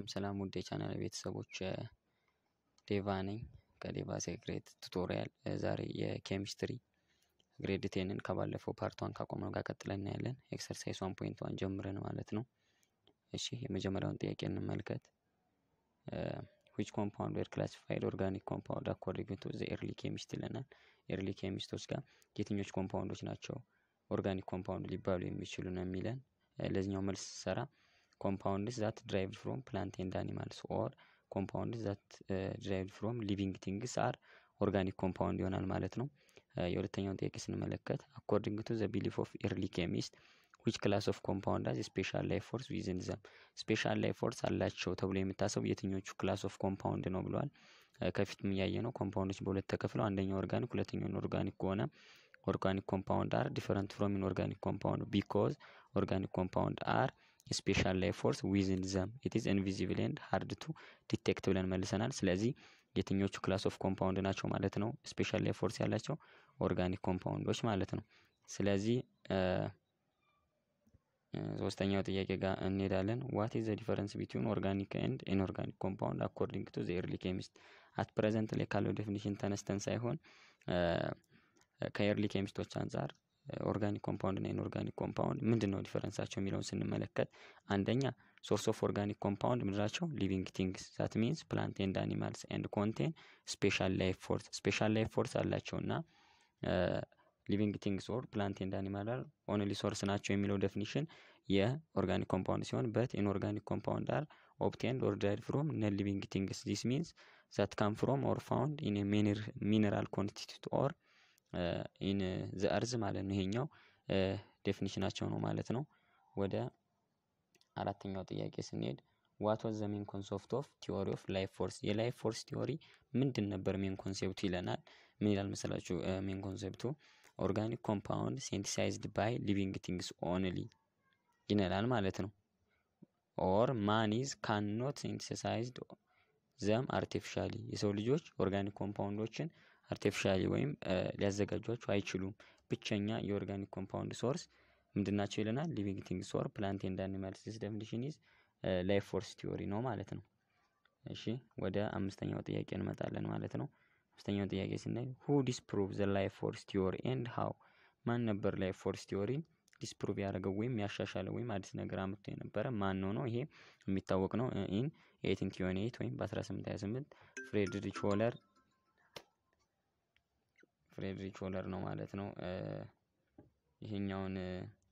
ሰላም ውድ የቻናል ቤተሰቦች ዴቫ ነኝ ከዴቫ ሴክሬት ቱቶሪያል። ዛሬ የኬሚስትሪ ግሬድ ቴንን ከባለፈው ፓርቷን ካቆመው ጋር ቀጥለን እናያለን። ኤክሰርሳይዝ ዋን ፖይንት ዋን ጀምረን ማለት ነው። እሺ የመጀመሪያውን ጥያቄ እንመልከት። ዊች ኮምፓውንድ ዌር ክላሲፋይድ ኦርጋኒክ ኮምፓውንድ አኮርዲንግ ቱ ዘ ኤርሊ ኬሚስት ይለናል። ኤርሊ ኬሚስቶች ጋር የትኞች ኮምፓውንዶች ናቸው ኦርጋኒክ ኮምፓውንድ ሊባሉ የሚችሉ ነው የሚለን። ለዚኛው መልስ ሰራ ኮምፓውንድስ ዛት ድራይቭድ ፍሮም ፕላንት ኤንድ አኒማልስ ኦር ኮምፓውንድስ ዛት ድራይቭድ ፍሮም ሊቪንግ ቲንግስ አር ኦርጋኒክ ኮምፓውንድ ይሆናል ማለት ነው። የሁለተኛውን ጥያቄ ስንመለከት አኮርዲንግ ቱ ዘ ቢሊፍ ኦፍ ኤርሊ ኬሚስት ዊች ክላስ ኦፍ ኮምፓውንድ አዝ ስፔሻል ላይፍ ፎርስ ዊዝን ዘም ስፔሻል ላይፍ ፎርስ አላቸው ተብሎ የሚታሰቡ የትኞቹ ክላስ ኦፍ ኮምፓውንድ ነው ብለዋል። ከፊትም እያየ ነው ኮምፓውንዶች በሁለት ተከፍለው አንደኛው ኦርጋኒክ ሁለተኛው ኢንኦርጋኒክ ከሆነ ኦርጋኒክ ኮምፓውንድ አር ዲፈረንት ፍሮም ኢንኦርጋኒክ ኮምፓውንድ ቢኮዝ ኦርጋኒክ ኮምፓውንድ አር ስፔሻል ላይፍ ፎርስ ዊዝን ዘም ኢት ኢዝ ኢንቪዚብል ኤንድ ሃርድ ቱ ዲቴክት ብለን መልሰናል። ስለዚህ የትኞቹ ክላስ ኦፍ ኮምፓውንድ ናቸው ማለት ነው ስፔሻል ላይፍ ፎርስ ያላቸው ኦርጋኒክ ኮምፓውንዶች ማለት ነው። ስለዚህ ሶስተኛው ጥያቄ ጋር እንሄዳለን። ዋት ኢዝ ዘ ዲፈረንስ ቢትዊን ኦርጋኒክ ኤንድ ኢንኦርጋኒክ ኮምፓውንድ አኮርዲንግ ቱ ዘ ኤርሊ ኬሚስት አት ፕሬዘንት ላይ ካለው ዴፊኒሽን ተነስተን ሳይሆን ከኤርሊ ኬሚስቶች አንጻር ኦርጋኒክ ኮምፓውንድ እና ኢንኦርጋኒክ ኮምፓውንድ ምንድን ነው ዲፈረንሳቸው የሚለውን ስንመለከት አንደኛ ሶርስ ኦፍ ኦርጋኒክ ኮምፓውንድ ምንድናቸው? ሊቪንግ ቲንግስ ዛት ሚንስ ፕላንት ኤንድ አኒማልስ ኤንድ ኮንቴን ስፔሻል ላይፍ ፎርስ ስፔሻል ላይፍ ፎርስ አላቸው እና ሊቪንግ ቲንግስ ኦር ፕላንት ኤንድ አኒማል አር ኦንሊ ሶርስ ናቸው የሚለው ዴፊኒሽን የኦርጋኒክ ኮምፓውንድ ሲሆን በት ኢንኦርጋኒክ ኮምፓውንድ አር ኦብቴንድ ኦር ዳይድ ፍሮም ነን ሊቪንግ ቲንግስ ዚስ ሚንስ ዛት ካም ፍሮም ኦር ፋውንድ ኢን ሚነራል ኮንስቲቱት ኦር ኢን ዘ እርዝ ማለት ነው። ይሄኛው ዴፊኒሽናቸው ነው ማለት ነው። ወደ አራተኛው ጥያቄ ስንሄድ ዋት ዋዝ ዘ ሜን ኮንሰፕት ኦፍ ቲዎሪ ኦፍ ላይፍ ፎርስ የላይፍ ፎርስ ቲዎሪ ምንድን ነበር ሜን ኮንሴፕቱ ይለናል። ምን ይላል መሰላችሁ? ሜን ኮንሴፕቱ ኦርጋኒክ ኮምፓውንድ ሴንቲሳይዝድ ባይ ሊቪንግ ቲንግስ ኦንሊ ይነላል ማለት ነው። ኦር ማኒዝ ካንኖት ሴንቲሳይዝድ ዘም አርቲፊሻሊ የሰው ልጆች ኦርጋኒክ ኮምፓውንዶችን አርቲፊሻሊ ወይም ሊያዘጋጇቸው አይችሉም። ብቸኛ የኦርጋኒክ ኮምፓውንድ ሶርስ ምንድናቸው ይለናል። ሊቪንግ ቲንግስ ኦር ፕላንት ኤንድ አኒማልስ ዲስ ዴፊኒሽን ኢዝ ላይፍ ፎርስ ቲዎሪ ነው ማለት ነው። እሺ ወደ አምስተኛው ጥያቄ እንመጣለን ማለት ነው። አምስተኛው ጥያቄ ስናይ ሁ ዲስፕሩቭ ዘ ላይፍ ፎርስ ቲዎሪ ኤንድ ሃው ማን ነበር ላይፍ ፎርስ ቲዎሪን ዲስፕሩቭ ያደረገው ወይም ያሻሻለ ወይም አዲስ ነገር አምጥቶ የነበረ ማን ነው ነው? ይሄ የሚታወቅ ነው። ኢን ኤይቲን ቲዌንቲ ኤይት ወይም በ1828 ፍሬድሪች ሆለር ፍሬድሪች ሆለር ነው ማለት ነው። ይሄኛውን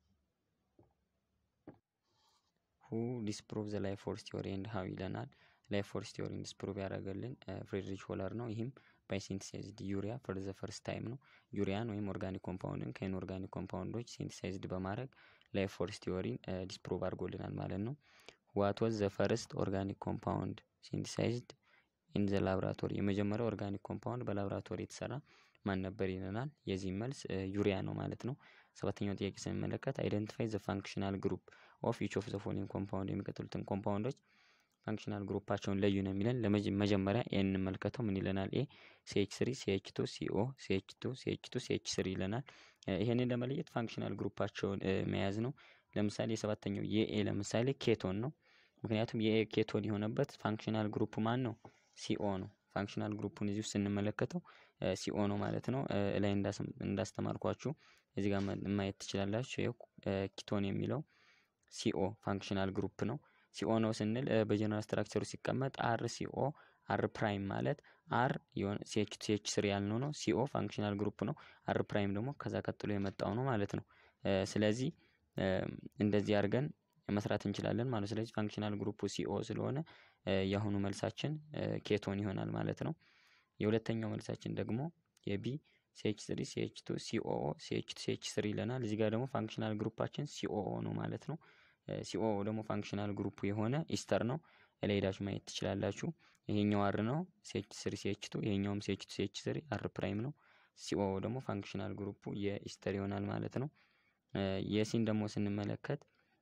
ሁ ዲስፕሩቭ ዘ ላይፍ ፎርስ ቲዎሪ ኤንድ ሃው ይለናል። ላይፍ ፎርስ ቲዎሪን ዲስፕሩቭ ያደረገልን ፍሬድሪች ሆለር ነው። ይህም ባይ ሴንቲሳይዝድ ዩሪያ ፎር ዘ ፈርስት ታይም ነው። ዩሪያን ወይም ኦርጋኒክ ኮምፓውንድን ከኢንኦርጋኒክ ኮምፓውንዶች ሴንቲሳይዝድ በማድረግ ላይፍ ፎርስ ቲዎሪን ዲስፕሩቭ አድርጎልናል ማለት ነው። ዋት ዋዝ ዘ ፈርስት ኦርጋኒክ ኮምፓውንድ ሴንቲሳይዝድ ኢን ዘ ላብራቶሪ የመጀመሪያው ኦርጋኒክ ኮምፓውንድ በላብራቶሪ የተሰራ ማን ነበር ይለናል። የዚህ መልስ ዩሪያ ነው ማለት ነው። ሰባተኛው ጥያቄ ስንመለከት አይደንቲፋይ ዘ ፋንክሽናል ግሩፕ ኦፍ ኢች ኦፍ ዘ ፎሎዊንግ ኮምፓውንድ የሚቀጥሉትን ኮምፓውንዶች ፋንክሽናል ግሩፓቸውን ለዩ ነው የሚለን። ለመጀመሪያ ኤ እንመልከተው ምን ይለናል? ኤ ሲኤች ስሪ ሲኤች ቱ ሲኦ ሲኤች ቱ ሲኤች ቱ ሲኤች ስሪ ይለናል። ይሄንን ለመለየት ፋንክሽናል ግሩፓቸውን መያዝ ነው። ለምሳሌ የሰባተኛው የኤ ለምሳሌ ኬቶን ነው። ምክንያቱም የኤ ኬቶን የሆነበት ፋንክሽናል ግሩፕ ማን ነው? ሲኦ ነው። ፋንክሽናል ግሩፑን እዚሁ ስንመለከተው ሲኦ ነው ማለት ነው። ላይ እንዳስተማርኳችሁ እዚህ ጋር ማየት ትችላላችሁ። ይኸው ኪቶን የሚለው ሲኦ ፋንክሽናል ግሩፕ ነው። ሲኦ ነው ስንል በጀነራል ስትራክቸሩ ሲቀመጥ አር ሲኦ አር ፕራይም ማለት አር ሲኤች ሲኤች ስሪ ያልነው ነው። ሲኦ ፋንክሽናል ግሩፕ ነው። አር ፕራይም ደግሞ ከዛ ቀጥሎ የመጣው ነው ማለት ነው። ስለዚህ እንደዚህ አድርገን መስራት እንችላለን ማለት ስለዚህ ፋንክሽናል ግሩፑ ሲኦ ስለሆነ የአሁኑ መልሳችን ኬቶን ይሆናል ማለት ነው። የሁለተኛው መልሳችን ደግሞ የቢ ሲኤች ስሪ ሲኤች ቱ ሲኦኦ ሲኤች ቱ ሲኤች ስሪ ይለናል። እዚህ ጋር ደግሞ ፋንክሽናል ግሩፓችን ሲኦኦ ነው ማለት ነው። ሲኦ ደግሞ ፋንክሽናል ግሩፑ የሆነ ኢስተር ነው። ላይ ሄዳችሁ ማየት ትችላላችሁ። ይሄኛው አር ነው ሲኤች ስሪ ሲኤች ቱ ይሄኛውም ሲኤች ቱ ሲኤች ስሪ አር ፕራይም ነው። ሲኦ ደግሞ ፋንክሽናል ግሩፑ የኢስተር ይሆናል ማለት ነው። የሲን ደግሞ ስንመለከት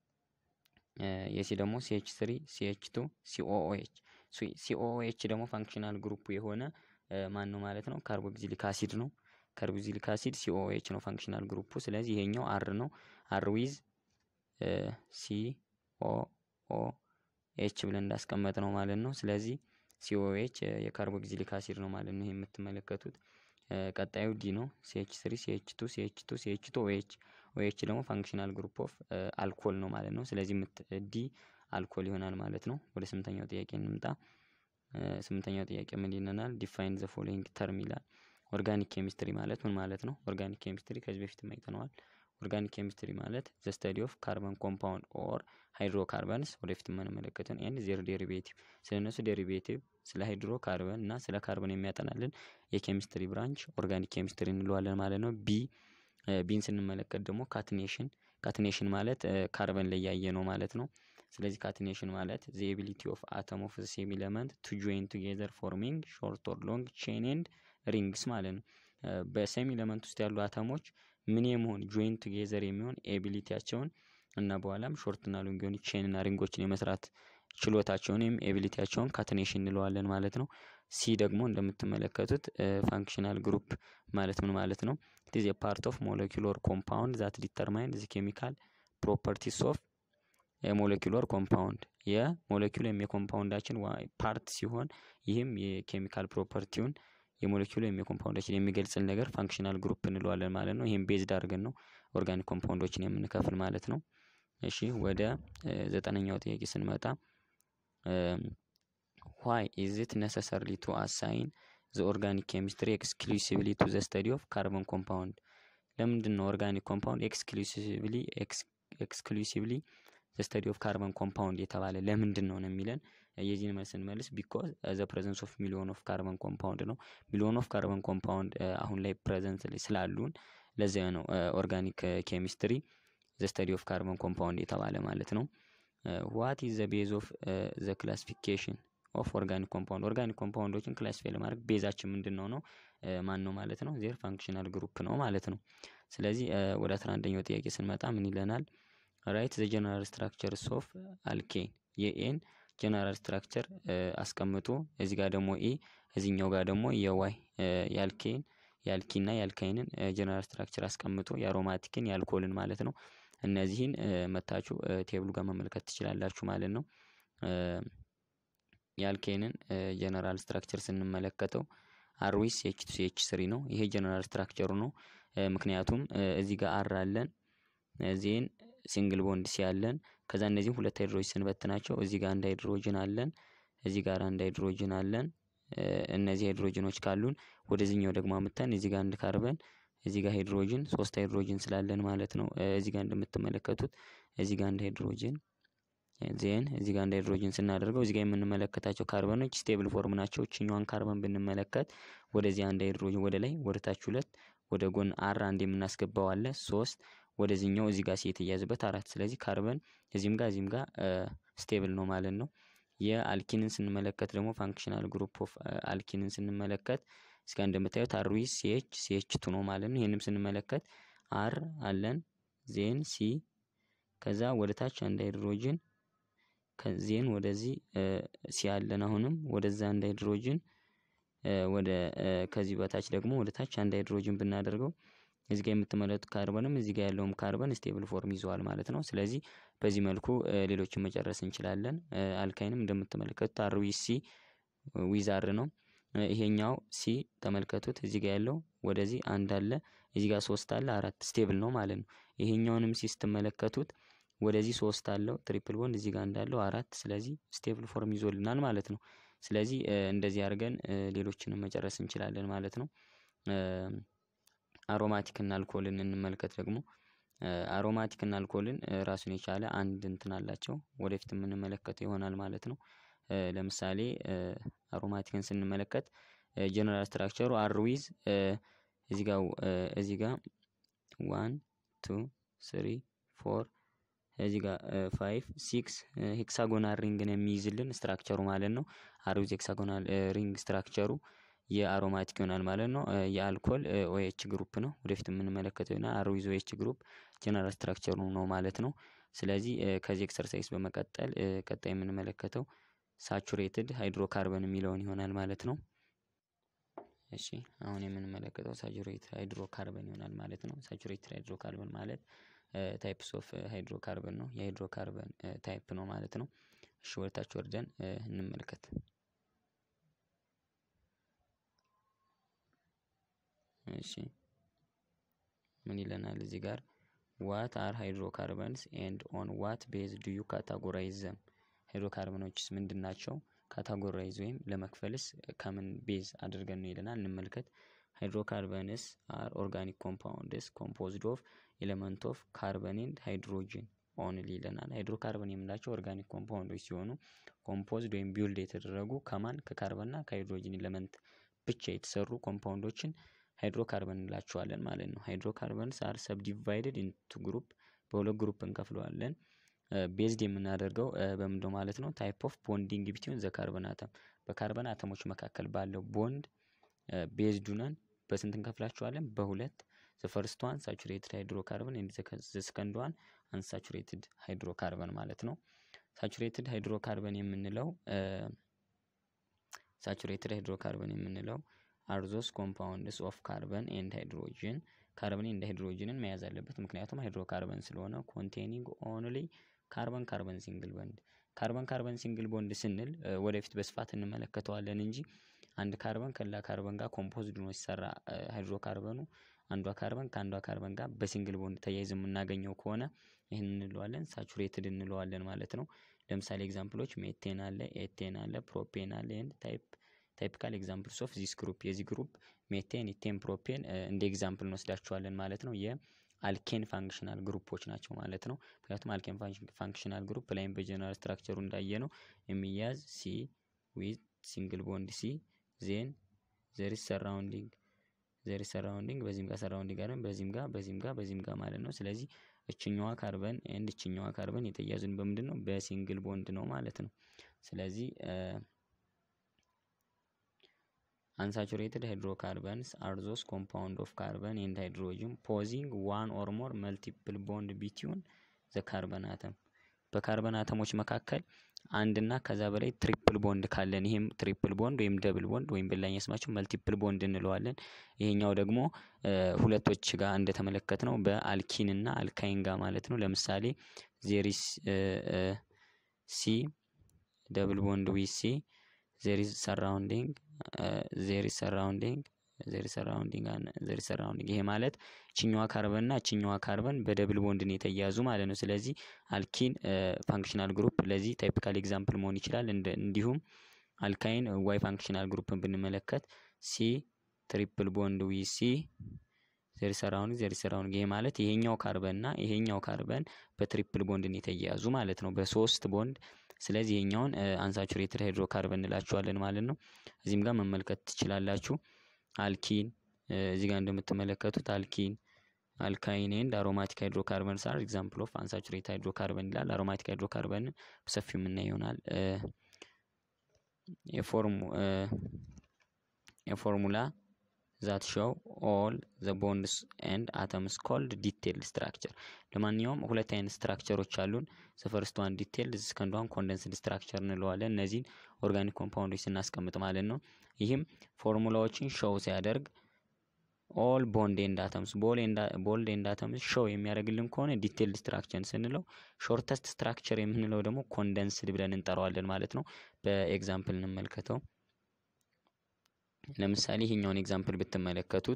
የሲ ደግሞ ሲኤች ስሪ ሲኤች ቱ ሲኦኦኤች ሲኦኦኤች ደግሞ ፋንክሽናል ግሩፑ የሆነ ማን ነው ማለት ነው? ካርቦክሲሊክ አሲድ ነው። ካርቦክሲሊክ አሲድ ሲኦኤች ነው ፋንክሽናል ግሩፑ። ስለዚህ ይሄኛው አር ነው። አር ዊዝ ሲ ኦ ኦ ኤች ብለን እንዳስቀመጥ ነው ማለት ነው። ስለዚህ ሲኦኤች የካርቦክሲሊክ አሲድ ነው ማለት ነው። ይሄ የምትመለከቱት ቀጣዩ ዲ ነው። ሲኤች ስሪ ሲኤች ቱ ሲኤች ቱ ሲኤች ቱ ኦኤች ኦኤች ደግሞ ፋንክሽናል ግሩፕ ኦፍ አልኮል ነው ማለት ነው። ስለዚህ ዲ አልኮል ይሆናል ማለት ነው። ወደ ስምንተኛው ጥያቄ እንምጣ። ስምንተኛው ጥያቄ ምን ይለናል? ዲፋይን ዘ ፎሎዊንግ ተርም ይላል። ኦርጋኒክ ኬሚስትሪ ማለት ምን ማለት ነው? ኦርጋኒክ ኬሚስትሪ ከዚህ በፊት አይተነዋል። ኦርጋኒክ ኬሚስትሪ ማለት ዘ ስተዲ ኦፍ ካርበን ኮምፓውንድ ኦር ሃይድሮካርበንስ ወደፊት የምንመለከተን ኤንድ ዜር ዴሪቬቲቭ ስለ እነሱ ዴሪቬቲቭ ስለ ሃይድሮ ካርበን እና ስለ ካርበን የሚያጠናልን የኬሚስትሪ ብራንች ኦርጋኒክ ኬሚስትሪ እንለዋለን ማለት ነው። ቢ ቢን ስንመለከት ደግሞ ካትኔሽን ካትኔሽን ማለት ካርበን ላይ ያየ ነው ማለት ነው። ስለዚህ ካትኔሽን ማለት ዘ ኤቢሊቲ ኦፍ አተም ኦፍ ሴም ኤለመንት ቱ ጆይን ቱጌዘር ፎርሚንግ ሾርት ኦር ሎንግ ቼን ኤንድ ሪንግስ ማለት ነው። በሴም ኤለመንት ውስጥ ያሉ አተሞች ምን የመሆን ጆይን ቱጌዘር የሚሆን ኤቢሊቲያቸውን እና በኋላም ሾርትና ሎንግ የሆኑ ቼንና ሪንጎችን የመስራት ችሎታቸውን ወይም ኤቢሊቲያቸውን ካትኔሽን እንለዋለን ማለት ነው። ሲ ደግሞ እንደምትመለከቱት ፋንክሽናል ግሩፕ ማለት ምን ማለት ነው? ኢት ፓርት ኦፍ ሞለኪውለር ኮምፓውንድ ዛት ዲተርማይን ዚ ኬሚካል ፕሮፐርቲስ ኦፍ የሞለኪውለር ኮምፓውንድ የሞለኪውል ወይም የኮምፓውንዳችን ፓርት ሲሆን ይህም የኬሚካል ፕሮፐርቲውን የሞለኪውል ወይም የኮምፓውንዳችን የሚገልጽን ነገር ፋንክሽናል ግሩፕ እንለዋለን ማለት ነው። ይህም ቤዝድ አድርገን ነው ኦርጋኒክ ኮምፓውንዶችን የምንከፍል ማለት ነው። እሺ ወደ ዘጠነኛው ጥያቄ ስንመጣ ዋይ ኢዝ ኢት ነሰሰርሊ ቱ አሳይን ዘ ኦርጋኒክ ኬሚስትሪ ኤክስክሉሲቭሊ ቱ ዘ ስተዲ ኦፍ ካርበን ኮምፓውንድ ለምንድን ነው ኦርጋኒክ ኮምፓውንድ ኤክስክሉሲቭሊ ኤክስክሉሲቭሊ ዘ ስተዲ ኦፍ ካርበን ኮምፓውንድ የተባለ ለምንድን ነው ነው የሚለን የዚህን መልስ ስንመልስ ቢኮዝ ዘ ፕሬዘንስ ኦፍ ሚሊዮን ኦፍ ካርበን ኮምፓውንድ ነው። ሚሊዮን ኦፍ ካርበን ኮምፓውንድ አሁን ላይ ፕሬዘንት ስላሉን ለዚያ ነው ኦርጋኒክ ኬሚስትሪ ዘ ስተዲ ኦፍ ካርበን ኮምፓውንድ የተባለ ማለት ነው። ዋት ኢዝ ዘ ቤዝ ኦፍ ዘ ክላሲፊኬሽን ኦፍ ኦርጋኒክ ኮምፓውንድ ኦርጋኒክ ኮምፓውንዶችን ክላሲፋይ ለማድረግ ቤዛችን ምንድን ነው ነው ማን ነው ማለት ነው ዜር ፋንክሽናል ግሩፕ ነው ማለት ነው። ስለዚህ ወደ አስራ አንደኛው ጥያቄ ስንመጣ ምን ይለናል? ራይት ዘ ጀነራል ስትራክቸርስ ኦፍ አልኬን የኤን ጀነራል ስትራክቸር አስቀምጦ እዚህ ጋር ደግሞ ኤ እዚህኛው ጋር ደግሞ የዋይ የአልኬን የአልኪና የአልካይንን ጀነራል ስትራክቸር አስቀምጦ የአሮማቲክን የአልኮልን ማለት ነው። እነዚህን መታችሁ ቴብሉ ጋር መመልከት ትችላላችሁ ማለት ነው። የአልኬንን ጀነራል ስትራክቸር ስንመለከተው አርዊስ ኤች ቱ ኤች ስሪ ነው። ይሄ ጀነራል ስትራክቸሩ ነው። ምክንያቱም እዚህ ጋር አር አለን ዜን ሲንግል ቦንድ ሲ አለን ከዛ እነዚህም ሁለት ሃይድሮጅን ስንበትናቸው እዚህ ጋር አንድ ሃይድሮጅን አለን እዚህ ጋር አንድ ሃይድሮጅን አለን እነዚህ ሃይድሮጅኖች ካሉን ወደዚህኛው ደግሞ አምተን እዚህ ጋር አንድ ካርበን እዚህ ጋር ሃይድሮጅን ሶስት ሃይድሮጅን ስላለን ማለት ነው። እዚህ ጋር እንደምትመለከቱት እዚህ ጋር አንድ ሃይድሮጅን ዜን እዚህ ጋር አንድ ሃይድሮጅን ስናደርገው እዚህ ጋር የምንመለከታቸው ካርበኖች ስቴብል ፎርም ናቸው። እችኛዋን ካርበን ብንመለከት ወደዚህ አንድ ሃይድሮጅን ወደ ላይ ወደ ታች ሁለት ወደ ጎን አር አንድ የምናስገባው አለ ሶስት ወደዚህኛው እዚህ ጋር ሴት እያዝበት አራት ስለዚህ ካርበን እዚህም ጋር እዚህም ጋር ስቴብል ነው ማለት ነው። የአልኪንን ስንመለከት ደግሞ ፋንክሽናል ግሩፕ ኦፍ አልኪንን ስንመለከት እስጋ እንደምታዩት አር ዊ ሲኤች ሲኤች ቱ ነው ማለት ነው። ይህንም ስንመለከት አር አለን ዜን ሲ ከዛ ወደ ታች አንድ ሃይድሮጅን ዜን ወደዚህ ሲ አለን አሁንም ወደዛ አንድ ሃይድሮጅን ወደ ከዚህ በታች ደግሞ ወደ ታች አንድ ሃይድሮጅን ብናደርገው እዚህ ጋር የምትመለከቱት ካርበንም እዚህ ጋር ያለውም ካርበን ስቴብል ፎርም ይዘዋል ማለት ነው። ስለዚህ በዚህ መልኩ ሌሎችን መጨረስ እንችላለን። አልካይንም እንደምትመለከቱት አር ዊ ሲ ዊዛር ነው። ይሄኛው ሲ ተመልከቱት እዚህ ጋር ያለው ወደዚህ አንድ አለ እዚህ ጋር ሶስት አለ አራት ስቴብል ነው ማለት ነው። ይሄኛውንም ሲ ስትመለከቱት ወደዚህ ሶስት አለው ትሪፕል ቦንድ እዚህ ጋር እንዳለው አራት ስለዚህ ስቴብል ፎርም ይዞልናል ማለት ነው። ስለዚህ እንደዚህ አድርገን ሌሎችንም መጨረስ እንችላለን ማለት ነው። አሮማቲክ እና አልኮልን እንመልከት ደግሞ አሮማቲክ እና አልኮልን ራሱን የቻለ አንድ እንትን አላቸው ወደፊት የምንመለከተው ይሆናል ማለት ነው። ለምሳሌ አሮማቲክን ስንመለከት ጀነራል ስትራክቸሩ አር ዊዝ እዚህ ጋር እዚህ ጋር ዋን ቱ ስሪ ፎር እዚህ ጋር ፋይቭ ሲክስ ሄክሳጎናል ሪንግን የሚይዝልን ስትራክቸሩ ማለት ነው። አር ዊዝ ሄክሳጎናል ሪንግ ስትራክቸሩ የአሮማቲክ ይሆናል ማለት ነው። የአልኮል ኦኤች ግሩፕ ነው ወደፊት የምንመለከተው ይሆናል። አር ዊዝ ኦኤች ግሩፕ ጀነራል ስትራክቸሩ ነው ማለት ነው። ስለዚህ ከዚህ ኤክሰርሳይዝ በመቀጠል ቀጣይ የምንመለከተው ሳቹሬትድ ሃይድሮካርበን የሚለውን ይሆናል ማለት ነው። እሺ አሁን የምንመለከተው ሳቹሬትድ ሃይድሮካርበን ይሆናል ማለት ነው። ሳቹሬትድ ሃይድሮካርበን ማለት ታይፕስ ኦፍ ሃይድሮካርበን ነው የሃይድሮካርበን ታይፕ ነው ማለት ነው። እሺ ወደታች ወርደን እንመልከት። እሺ ምን ይለናል እዚህ ጋር ዋት አር ሃይድሮካርበንስ ኤንድ ኦን ዋት ቤዝ ዱ ዩ ካታጎራይዝ ዘም ሃይድሮካርበኖችስ ምንድን ናቸው? ካታጎራይዝ ወይም ለመክፈልስ ከምን ቤዝ አድርገን ነው ይለናል። እንመልከት። ሃይድሮካርበንስ አር ኦርጋኒክ ኮምፓውንድስ ኮምፖዝድ ኦፍ ኤሌመንት ኦፍ ካርበን ኤንድ ሃይድሮጂን ኦንሊ ይለናል። ሃይድሮካርበን የምንላቸው ኦርጋኒክ ኮምፓውንዶች ሲሆኑ ኮምፖዝድ ወይም ቢውልድ የተደረጉ ከማን ከካርበንና ከሃይድሮጂን ኤሌመንት ብቻ የተሰሩ ኮምፓውንዶችን ሃይድሮካርበን እንላቸዋለን ማለት ነው። ሃይድሮካርበንስ አር ሰብዲቫይድድ ኢንቱ ግሩፕ በሁለት ግሩፕ እንከፍለዋለን። ቤዝድ የምናደርገው በምንድነው ማለት ነው? ታይፕ ኦፍ ቦንዲንግ ቢትዊን ዘ ካርበን አተም በካርበን አተሞች መካከል ባለው ቦንድ ቤዝድ ነን በስንት እንከፍላቸዋለን? በሁለት ዘ ፈርስት ዋን ሳቹሬትድ ሃይድሮካርበን ኤንድ ዘ ሰከንድ ዋን አንሳቹሬትድ ሃይድሮካርበን ማለት ነው። ሳቹሬትድ ሃይድሮካርበን የምንለው ሳቹሬትድ ሃይድሮካርበን የምንለው አርዞስ ኮምፓውንድስ ኦፍ ካርበን ኤንድ ሃይድሮጂን ካርበን ኤንድ ሃይድሮጂንን መያዝ አለበት። ምክንያቱም ሃይድሮካርበን ስለሆነ ኮንቴኒንግ ኦንሊ ካርበን ካርበን ሲንግል ቦንድ ካርበን ካርበን ሲንግል ቦንድ ስንል ወደፊት በስፋት እንመለከተዋለን እንጂ አንድ ካርበን ከሌላ ካርበን ጋር ኮምፖዝድ ሆኖ ሲሰራ ሃይድሮካርበኑ አንዷ ካርበን ከአንዷ ካርበን ጋር በሲንግል ቦንድ ተያይዘ የምናገኘው ከሆነ ይህን እንለዋለን ሳቹሬትድ እንለዋለን ማለት ነው። ለምሳሌ ኤግዛምፕሎች ሜቴን አለ፣ ኤቴን አለ፣ ፕሮፔን አለ ኤንድ ታይፕ ታይፒካል ኤግዛምፕልስ ኦፍ ዚስ ግሩፕ የዚህ ግሩፕ ሜቴን፣ ኢቴን፣ ፕሮፔን እንደ ኤግዛምፕል እንወስዳቸዋለን ማለት ነው። የአልኬን ፋንክሽናል ግሩፖች ናቸው ማለት ነው። ምክንያቱም አልኬን ፋንክሽናል ግሩፕ ላይም በጀነራል ስትራክቸሩ እንዳየ ነው የሚያዝ ሲ ዊዝ ሲንግል ቦንድ ሲ ዜን ዘር ሰራውንዲንግ ዘር ሰራውንዲንግ በዚህም ጋር ሰራውንዲንግ ጋር በዚህም ጋር በዚህም ጋር በዚህም ጋር ማለት ነው። ስለዚህ እችኛዋ ካርበን ኤንድ እችኛዋ ካርበን የተያዙን በምንድን ነው? በሲንግል ቦንድ ነው ማለት ነው። ስለዚህ አንሳቹሬትድ ሃይድሮካርበንስ አር ዞስ ኮምፓውንድ ኦፍ ካርበን ኤንድ ሃይድሮጂን ፖዚንግ ዋን ኦር ሞር መልቲፕል ቦንድ ቢትዊን ዘ ካርበን አተም በካርበን አተሞች መካከል አንድና ከዛ በላይ ትሪፕል ቦንድ ካለን ይህም ትሪፕል ቦንድ ወይም ደብል ቦንድ ወይም በላኛ ስማቸው መልቲፕል ቦንድ እንለዋለን። ይሄኛው ደግሞ ሁለቶች ጋር እንደተመለከት ነው በአልኪን እና አልካይን ጋር ማለት ነው። ለምሳሌ ዜሪስ ሲ ደብል ቦንድ ዊ ሲ ዜሪስ ሰራውንዲንግ ዜሪስ ሰራውንዲንግ ዜሪስ ሰራውንዲንግ ዜሪስ ሰራውንዲንግ ይሄ ማለት እችኛዋ ካርበን እና እችኛዋ ካርበን በደብል ቦንድ ነው የተያዙ ማለት ነው። ስለዚህ አልኪን ፋንክሽናል ግሩፕ ለዚህ ታይፒካል ኤግዛምፕል መሆን ይችላል። እንዲሁም አልካይን ዋይ ፋንክሽናል ግሩፕን ብንመለከት ሲ ትሪፕል ቦንድ ዊ ሲ ዜሪ ሰራውንዲንግ ዜሪ ሰራውንዲንግ ይሄ ማለት ይሄኛው ካርበን እና ይሄኛው ካርበን በትሪፕል ቦንድ ነው የተያዙ ማለት ነው፣ በሶስት ቦንድ ስለዚህ ይሄኛውን አንሳቹሬትድ ሃይድሮካርበን እንላቸዋለን ማለት ነው። እዚህም ጋር መመልከት ትችላላችሁ። አልኪን እዚህ ጋር እንደምትመለከቱት አልኪን አልካይን ኤንድ አሮማቲክ ሃይድሮካርበንስ አር ኤግዛምፕል ኦፍ አንሳቹሬትድ ሃይድሮካርበን ይላል። አሮማቲክ ሃይድሮካርበን በሰፊው የምናየው ይሆናል። የፎርሙላ ዛት ሾው ኦል ዘ ቦንድስ ኤንድ አተምስ ኮልድ ዲቴይልድ ስትራክቸር። ለማንኛውም ሁለት አይነት ስትራክቸሮች አሉን። ዘፈርስት ዋን ዲቴይልድ ሰከንድ ዋን ኮንደንስድ ስትራክቸር እንለዋለን። እነዚህን ኦርጋኒክ ኮምፓውንዶች ስናስቀምጥ ማለት ነው። ይህም ፎርሙላዎችን ሾው ሲያደርግ ኦል ቦንድ ኤንድ አተምስ ቦልድ ኤንድ አተምስ ሾው የሚያደርግልን ከሆነ ዲቴይልድ ስትራክቸር ስንለው፣ ሾርተስት ስትራክቸር የምንለው ደግሞ ኮንደንስድ ብለን እንጠራዋለን ማለት ነው። በኤግዛምፕል እንመልከተው። ለምሳሌ ይሄኛውን ኤግዛምፕል ብትመለከቱት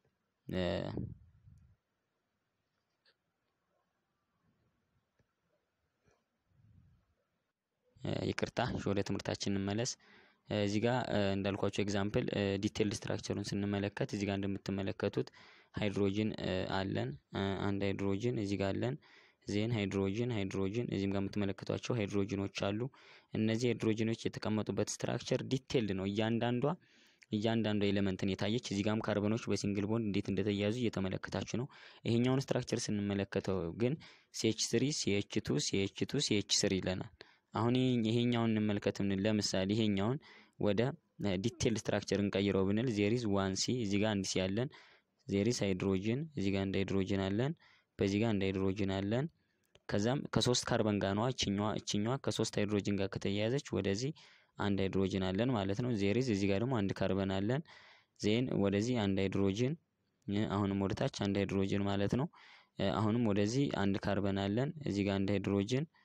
ይቅርታ ወደ ትምህርታችን እንመለስ። እዚህ ጋር እንዳልኳቸው ኤግዛምፕል ዲቴይልድ ስትራክቸሩን ስንመለከት እዚህ ጋር እንደምትመለከቱት ሃይድሮጅን አለን። አንድ ሃይድሮጅን እዚህ ጋር አለን። ዜን ሃይድሮጅን ሃይድሮጅን እዚህም ጋር የምትመለከቷቸው ሃይድሮጅኖች አሉ። እነዚህ ሃይድሮጅኖች የተቀመጡበት ስትራክቸር ዲቴይልድ ነው። እያንዳንዷ እያንዳንዷ ኤሌመንትን የታየች እዚህ ጋርም ካርበኖች በሲንግል ቦንድ እንዴት እንደተያዙ እየተመለከታችሁ ነው። ይሄኛውን ስትራክቸር ስንመለከተው ግን ሲኤች ስሪ ሲኤች ቱ ሲኤች ቱ ሲኤች ስሪ ይለናል። አሁን ይሄኛውን እንመልከት ብንል ለምሳሌ ይሄኛውን ወደ ዲቴይል ስትራክቸር እንቀይረው ብንል ዜሪዝ ዋን ሲ እዚህ ጋር አንድ ሲ ያለን፣ ዜሪዝ ሃይድሮጅን እዚህ ጋር አንድ ሃይድሮጅን አለን፣ በዚህ ጋር አንድ ሃይድሮጅን አለን። ከዛም ከሶስት ካርበን ጋር ነዋ እችኛዋ እችኛዋ ከሶስት ሃይድሮጅን ጋር ከተያያዘች ወደዚህ አንድ ሃይድሮጅን አለን ማለት ነው። ዜሪዝ እዚህ ጋር ደግሞ አንድ ካርበን አለን። ዜን ወደዚህ አንድ ሃይድሮጅን አሁንም ወደ ታች አንድ ሃይድሮጅን ማለት ነው። አሁንም ወደዚህ አንድ ካርበን አለን። እዚህ ጋር አንድ ሃይድሮጅን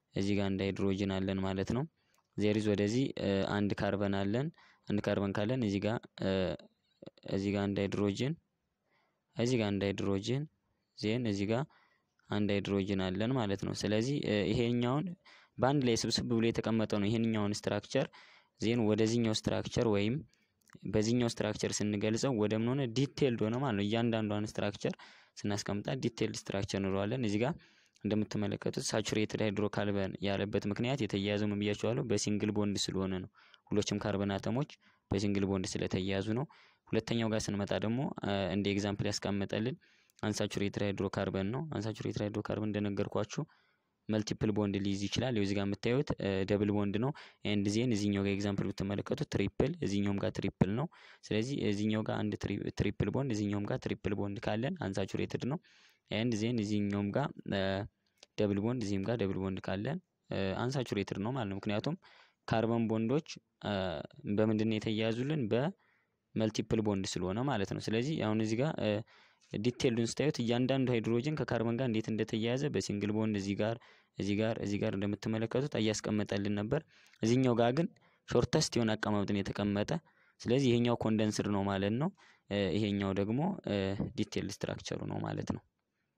እዚህ ጋር አንድ ሃይድሮጅን አለን ማለት ነው። ዜሪዝ ወደዚህ አንድ ካርበን አለን። አንድ ካርበን ካለን እዚህ ጋር እዚህ ጋር አንድ ሃይድሮጅን እዚህ ጋር አንድ ሃይድሮጅን ዜን እዚህ ጋር አንድ ሃይድሮጅን አለን ማለት ነው። ስለዚህ ይሄኛውን በአንድ ላይ ስብስብ ብሎ የተቀመጠ ነው። ይሄንኛውን ስትራክቸር ዜን ወደዚህኛው ስትራክቸር ወይም በዚህኛው ስትራክቸር ስንገልጸው ወደ ምን ሆነ ዲቴልድ ሆነ ማለት ነው። እያንዳንዷን ስትራክቸር ስናስቀምጣት ዲቴልድ ስትራክቸር እንለዋለን። እዚህ ጋር እንደምትመለከቱት ሳቹሬትድ ሃይድሮካርበን ያለበት ምክንያት የተያያዘው ምን ብያቸዋለሁ? በሲንግል ቦንድ ስለሆነ ነው። ሁሎችም ካርበን አተሞች በሲንግል ቦንድ ስለተያያዙ ነው። ሁለተኛው ጋር ስንመጣ ደግሞ እንደ ኤግዛምፕል ያስቀመጠልን አንሳቹሬትድ ሃይድሮካርበን ነው። አንሳቹሬትድ ሃይድሮካርበን እንደነገርኳችሁ መልቲፕል ቦንድ ሊይዝ ይችላል። እዚህ ጋር የምታዩት ደብል ቦንድ ነው። ኤንድ ዜን እዚህኛው ጋር ኤግዛምፕል ብትመለከቱት ትሪፕል፣ እዚህኛውም ጋር ትሪፕል ነው። ስለዚህ እዚህኛው ጋር አንድ ትሪፕል ቦንድ፣ እዚህኛውም ጋር ትሪፕል ቦንድ ካለን አንሳቹሬትድ ነው። ኤንድ ዜን እዚህኛውም ጋር ደብል ቦንድ፣ እዚህም ጋር ደብል ቦንድ ካለን አንሳቹሬትድ ነው ማለት ነው። ምክንያቱም ካርበን ቦንዶች በምንድን ነው የተያያዙልን? በመልቲፕል ቦንድ ስለሆነ ማለት ነው። ስለዚህ አሁን እዚህ ጋር ዲቴይሉን ስታዩት እያንዳንዱ ሃይድሮጅን ከካርበን ጋር እንዴት እንደተያያዘ በሲንግል ቦንድ እዚህ ጋር እዚህ ጋር እዚህ ጋር እንደምትመለከቱት እያስቀመጠልን ነበር። እዚህኛው ጋር ግን ሾርተስት የሆነ አቀማመጥን የተቀመጠ ስለዚህ ይሄኛው ኮንደንስድ ነው ማለት ነው። ይሄኛው ደግሞ ዲቴይል ስትራክቸሩ ነው ማለት ነው።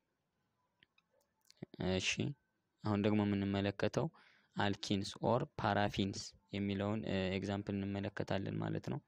እሺ አሁን ደግሞ የምንመለከተው አልኪንስ ኦር ፓራፊንስ የሚለውን ኤግዛምፕል እንመለከታለን ማለት ነው።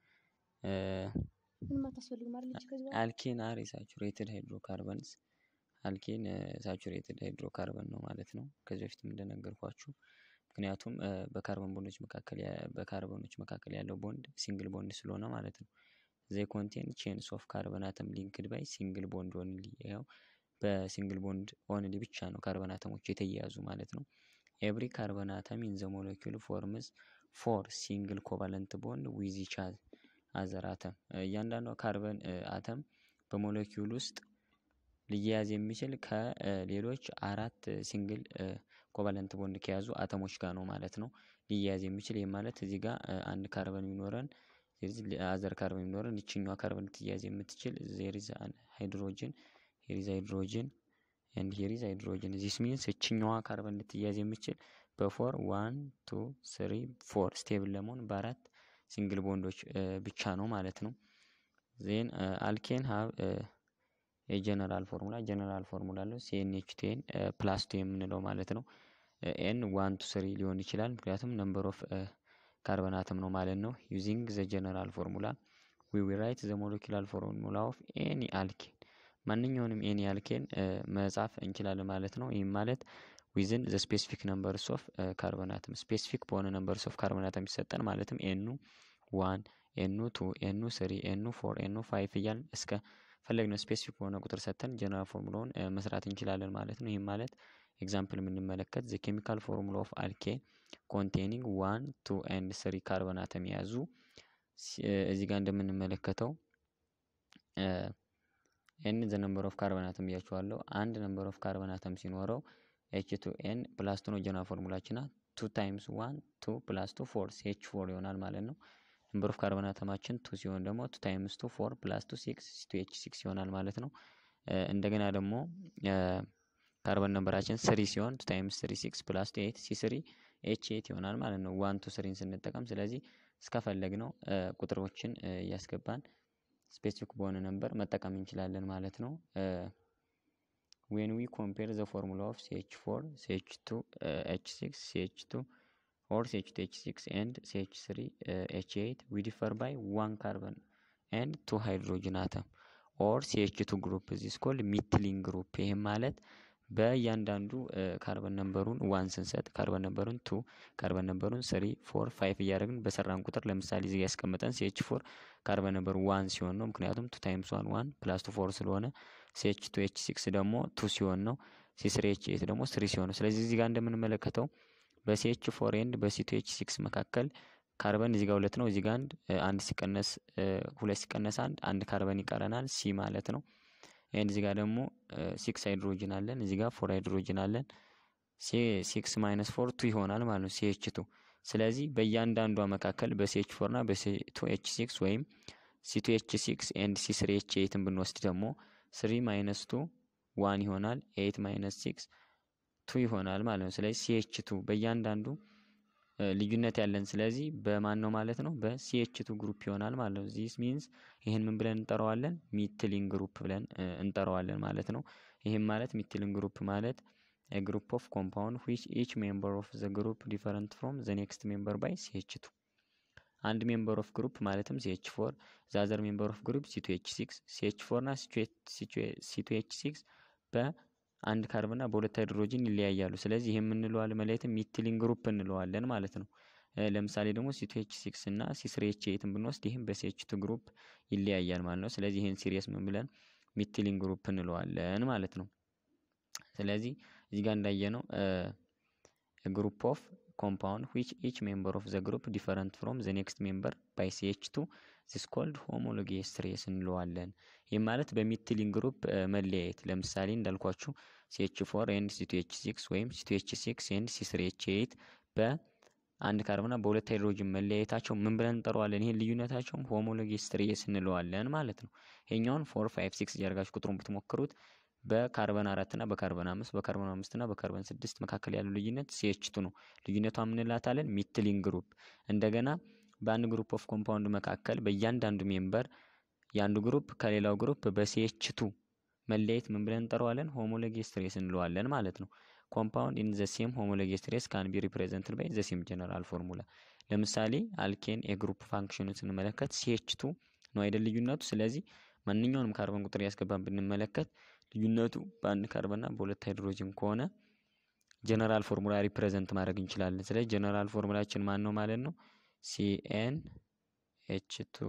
አልኬን አር የሳቹሬትድ ሃይድሮካርበንስ አልኬን ሳቹሬትድ ሃይድሮካርበን ነው ማለት ነው። ከዚህ በፊትም እንደነገርኳችሁ ምክንያቱም በካርበን ቦንዶች መካከል በካርበኖች መካከል ያለው ቦንድ ሲንግል ቦንድ ስለሆነ ማለት ነው። ዘይ ኮንቴን ቼንስ ኦፍ ካርበን አተም ሊንክድ ባይ ሲንግል ቦንድ ኦንሊ። ይኸው በሲንግል ቦንድ ኦንሊ ብቻ ነው ካርበን አተሞች የተያያዙ ማለት ነው። ኤቭሪ ካርበን አተም ኢን ዘ ሞለኪውል ፎርምስ ፎር ሲንግል ኮቫለንት ቦንድ ዊዝ ኢች አዘር አተም። እያንዳንዷ ካርበን አተም በሞለኪውል ውስጥ ሊያያዝ የሚችል ከሌሎች አራት ሲንግል ኮቫለንት ቦንድ ከያዙ አተሞች ጋር ነው ማለት ነው ሊያያዝ የሚችል። ይህ ማለት እዚህ ጋር አንድ ካርበን ቢኖረን አዘር ካርበን ቢኖረን ይችኛዋ ካርበን ልትያያዝ የምትችል ዜሪዝ ሃይድሮጅን ሄሪዝ ሃይድሮጅን ኤንድ ሄሪዝ ሃይድሮጅን ዚስ ሚንስ እችኛዋ ካርበን ልትያዝ የምችል በፎር ዋን ቱ ስሪ ፎር ስቴብል ለመሆን በአራት ሲንግል ቦንዶች ብቻ ነው ማለት ነው። ዜን አልኬን ሀብ የጀነራል ፎርሙላ ጀነራል ፎርሙላ አለው ሲኤንኤች ቴን ፕላስ ቱ የምንለው ማለት ነው። ኤን ዋን ቱ ስሪ ሊሆን ይችላል ምክንያቱም ነምበር ኦፍ ካርበን አተም ነው ማለት ነው። ዩዚንግ ዘ ጀነራል ፎርሙላ ዊ ዊ ራይት ዘ ሞለኪላር ፎርሙላ ኦፍ ኤኒ አልኬን ማንኛውንም ኤኒ አልኬን መጻፍ እንችላለን ማለት ነው። ይህም ማለት ዊዝን ዘ ስፔሲፊክ ነምበርስ ኦፍ ካርበን አተም ስፔሲፊክ በሆነ ነምበርስ ኦፍ ካርበን አተም ይሰጠን ማለትም ኤኑ ዋን ኤኑ ቱ ኤኑ ስሪ ኤኑ ፎር ኤኑ ፋይቭ እያልን እስከ ፈለግነው ስፔሲፊክ በሆነ ቁጥር ሰጥተን ጀነራል ፎርሙላውን መስራት እንችላለን ማለት ነው። ይህም ማለት ኤግዛምፕል የምንመለከት ዘ ኬሚካል ፎርሙላ ኦፍ አልኬን ኮንቴኒንግ ዋን ቱ ኤንድ ስሪ ካርበን አተም የያዙ እዚህ ጋር እንደምንመለከተው ኤን ዘ ነምበር ኦፍ ካርበን አተም ብያችኋለሁ። አንድ ነምበር ኦፍ ካርበን አተም ሲኖረው ኤች ቱ ኤን ፕላስ ቱ ነው ጀነራል ፎርሙላችና ቱ ታይምስ ዋን ቱ ፕላስ ቱ ፎር ኤች ፎር ይሆናል ማለት ነው። ነምበር ኦፍ ካርበን አተማችን ቱ ሲሆን ደግሞ ቱ ታይምስ ቱ ፎር ፕላስ ቱ ሲክስ ቱ ኤች ሲክስ ይሆናል ማለት ነው። እንደገና ደግሞ ካርበን ነምበራችን ስሪ ሲሆን ቱ ታይምስ ስሪ ሲክስ ፕላስ ቱ ኤት ሲ ስሪ ኤች ኤት ይሆናል ማለት ነው። ዋን ቱ ስሪን ስንጠቀም ስለዚህ እስከፈለግ ነው ቁጥሮችን እያስገባን ስፔሲፊክ በሆነ ነምበር መጠቀም እንችላለን ማለት ነው። ዌን ዊ ኮምፔር ዘ ፎርሙላ ኦፍ ሲኤች ፎር ሲኤች ቱ ኤች ሲክስ ሲኤች ቱ ኦር ሲኤች ቱ ኤች ሲክስ ኤንድ ሲኤች ስሪ ኤች ኤይት ዊ ዲፈር ባይ ዋን ካርበን ኤንድ ቱ ሃይድሮጅን አተም ኦር ሲኤች ቱ ግሩፕ ዚስ ኮልድ ሚትሊንግ ግሩፕ። ይህም ማለት በእያንዳንዱ ካርበን ነምበሩን ዋን ስንሰጥ ካርበን ነምበሩን ቱ ካርበን ነምበሩን ስሪ ፎር ፋይቭ እያደረግን በሰራን ቁጥር ለምሳሌ እዚህ ያስቀመጠን ሲኤች ፎር ካርበን ነምበሩ ዋን ሲሆን ነው። ምክንያቱም ቱ ታይምስ ዋን ዋን ፕላስ ቱ ፎር ስለሆነ ሲኤች ቱ ኤች ሲክስ ደግሞ ቱ ሲሆን ነው። ሲ ስሪ ኤች ኤት ደግሞ ስሪ ሲሆን ነው። ስለዚህ እዚህ ጋር እንደምንመለከተው በሲኤች ፎር ኤንድ በሲ ቱ ኤች ሲክስ መካከል ካርበን እዚህ ጋር ሁለት ነው። እዚህ ጋር አንድ አንድ ሲቀነስ ሁለት ሲቀነስ አንድ አንድ ካርበን ይቀረናል ሲ ማለት ነው። ኤንድ እዚህ ጋር ደግሞ ሲክስ ሃይድሮጅን አለን። እዚህ ጋር ፎር ሃይድሮጅን አለን። ሲክስ ማይነስ ፎር ቱ ይሆናል ማለት ነው ሲኤች ቱ። ስለዚህ በእያንዳንዷ መካከል በሲኤች ፎር እና በሲቱ ኤች ሲክስ ወይም ሲቱ ኤች ሲክስ ኤንድ ሲ ስሪ ኤች ኤይትን ብንወስድ ደግሞ ስሪ ማይነስ ቱ ዋን ይሆናል። ኤይት ማይነስ ሲክስ ቱ ይሆናል ማለት ነው። ስለዚህ ሲኤች ቱ በእያንዳንዱ ልዩነት ያለን ስለዚህ በማን ነው ማለት ነው? በሲኤች ቱ ግሩፕ ይሆናል ማለት ነው። ዚስ ሚንስ ይህን ምን ብለን እንጠራዋለን? ሚትሊን ግሩፕ ብለን እንጠራዋለን ማለት ነው። ይህም ማለት ሚትሊን ግሩፕ ማለት ግሩፕ ኦፍ ኮምፓውንድ ዊች ኢች ሜምበር ኦፍ ዘ ግሩፕ ዲፈረንት ፍሮም ዘ ኔክስት ሜምበር ባይ ሲኤች ቱ አንድ ሜምበር ኦፍ ግሩፕ ማለትም ሲኤች ፎር ዛዘር ሜምበር ኦፍ ግሩፕ ሲቱ ኤች ሲክስ ሲኤች ፎር ና ሲቱ ኤች ሲክስ በአንድ ካርብና በሁለት ሃይድሮጅን ይለያያሉ። ስለዚህ ይህ የምንለዋለን መለየትም ሚትሊን ግሩፕ እንለዋለን ማለት ነው። ለምሳሌ ደግሞ ሲቱ ኤች ሲክስ እና ሲስሪ ኤች ኤትን ብንወስድ ይህም በሲኤች ቱ ግሩፕ ይለያያል ማለት ነው። ስለዚህ ይህን ሲሪየስ ምን ብለን ሚትሊን ግሩፕ እንለዋለን ማለት ነው። ስለዚህ እዚህ ጋር እንዳየነው ግሩፕ ኦፍ ኮምፓውንድ ዊች ኢች ሜምበር ኦፍ ዘ ግሩፕ ዲፈረንት ፍሮም ዘ ኔክስት ሜምበር ባይ ሲኤች ቱ ዚስ ኮልድ ሆሞሎጌስ ትሬስ እንለዋለን። ይህ ማለት በሚትሊን ግሩፕ መለያየት ለምሳሌ እንዳልኳችሁ ሲኤች ፎር ኤንድ ሲቱ ኤች ሲክስ ወይም ሲቱ ኤች ሲክስ ኤንድ ሲስሪ ኤች ኤይት በአንድ ካርብና በሁለት ሃይድሮጅን መለያየታቸው ምን ብለን እንጠራዋለን? ይህን ልዩነታቸውም ሆሞሎጌስ ትሬስ እንለዋለን ማለት ነው። ይሄኛውን ፎር ፋይቭ ሲክስ እያደርጋችሁ ቁጥሩን ብትሞክሩት በካርበን አራት እና በካርበን አምስት በካርበን አምስት እና በካርበን ስድስት መካከል ያለው ልዩነት ሲኤችቱ ነው። ልዩነቷ ምንላታለን? ሚትሊን ግሩፕ። እንደገና በአንድ ግሩፕ ኦፍ ኮምፓውንድ መካከል በእያንዳንዱ ሜምበር የአንዱ ግሩፕ ከሌላው ግሩፕ በሲኤችቱ መለየት ምን ብለን እንጠራዋለን? ሆሞሎጌስ ትሬስ እንለዋለን ማለት ነው። ኮምፓውንድ ኢን ዘ ሴም ሆሞሎጌስ ትሬስ ካን ቢ ሪፕሬዘንትድ ባይ ዘ ሴም ጀነራል ፎርሙላ። ለምሳሌ አልኬን የግሩፕ ፋንክሽኑን ስንመለከት ሲኤችቱ ነው አይደል ልዩነቱ። ስለዚህ ማንኛውንም ካርበን ቁጥር ያስገባን ብንመለከት ልዩነቱ በአንድ ካርበንና በሁለት ሃይድሮጅን ከሆነ ጀነራል ፎርሙላ ሪፕሬዘንት ማድረግ እንችላለን። ስለዚህ ጀነራል ፎርሙላችን ማን ነው ማለት ነው? ሲኤን ኤች ቱ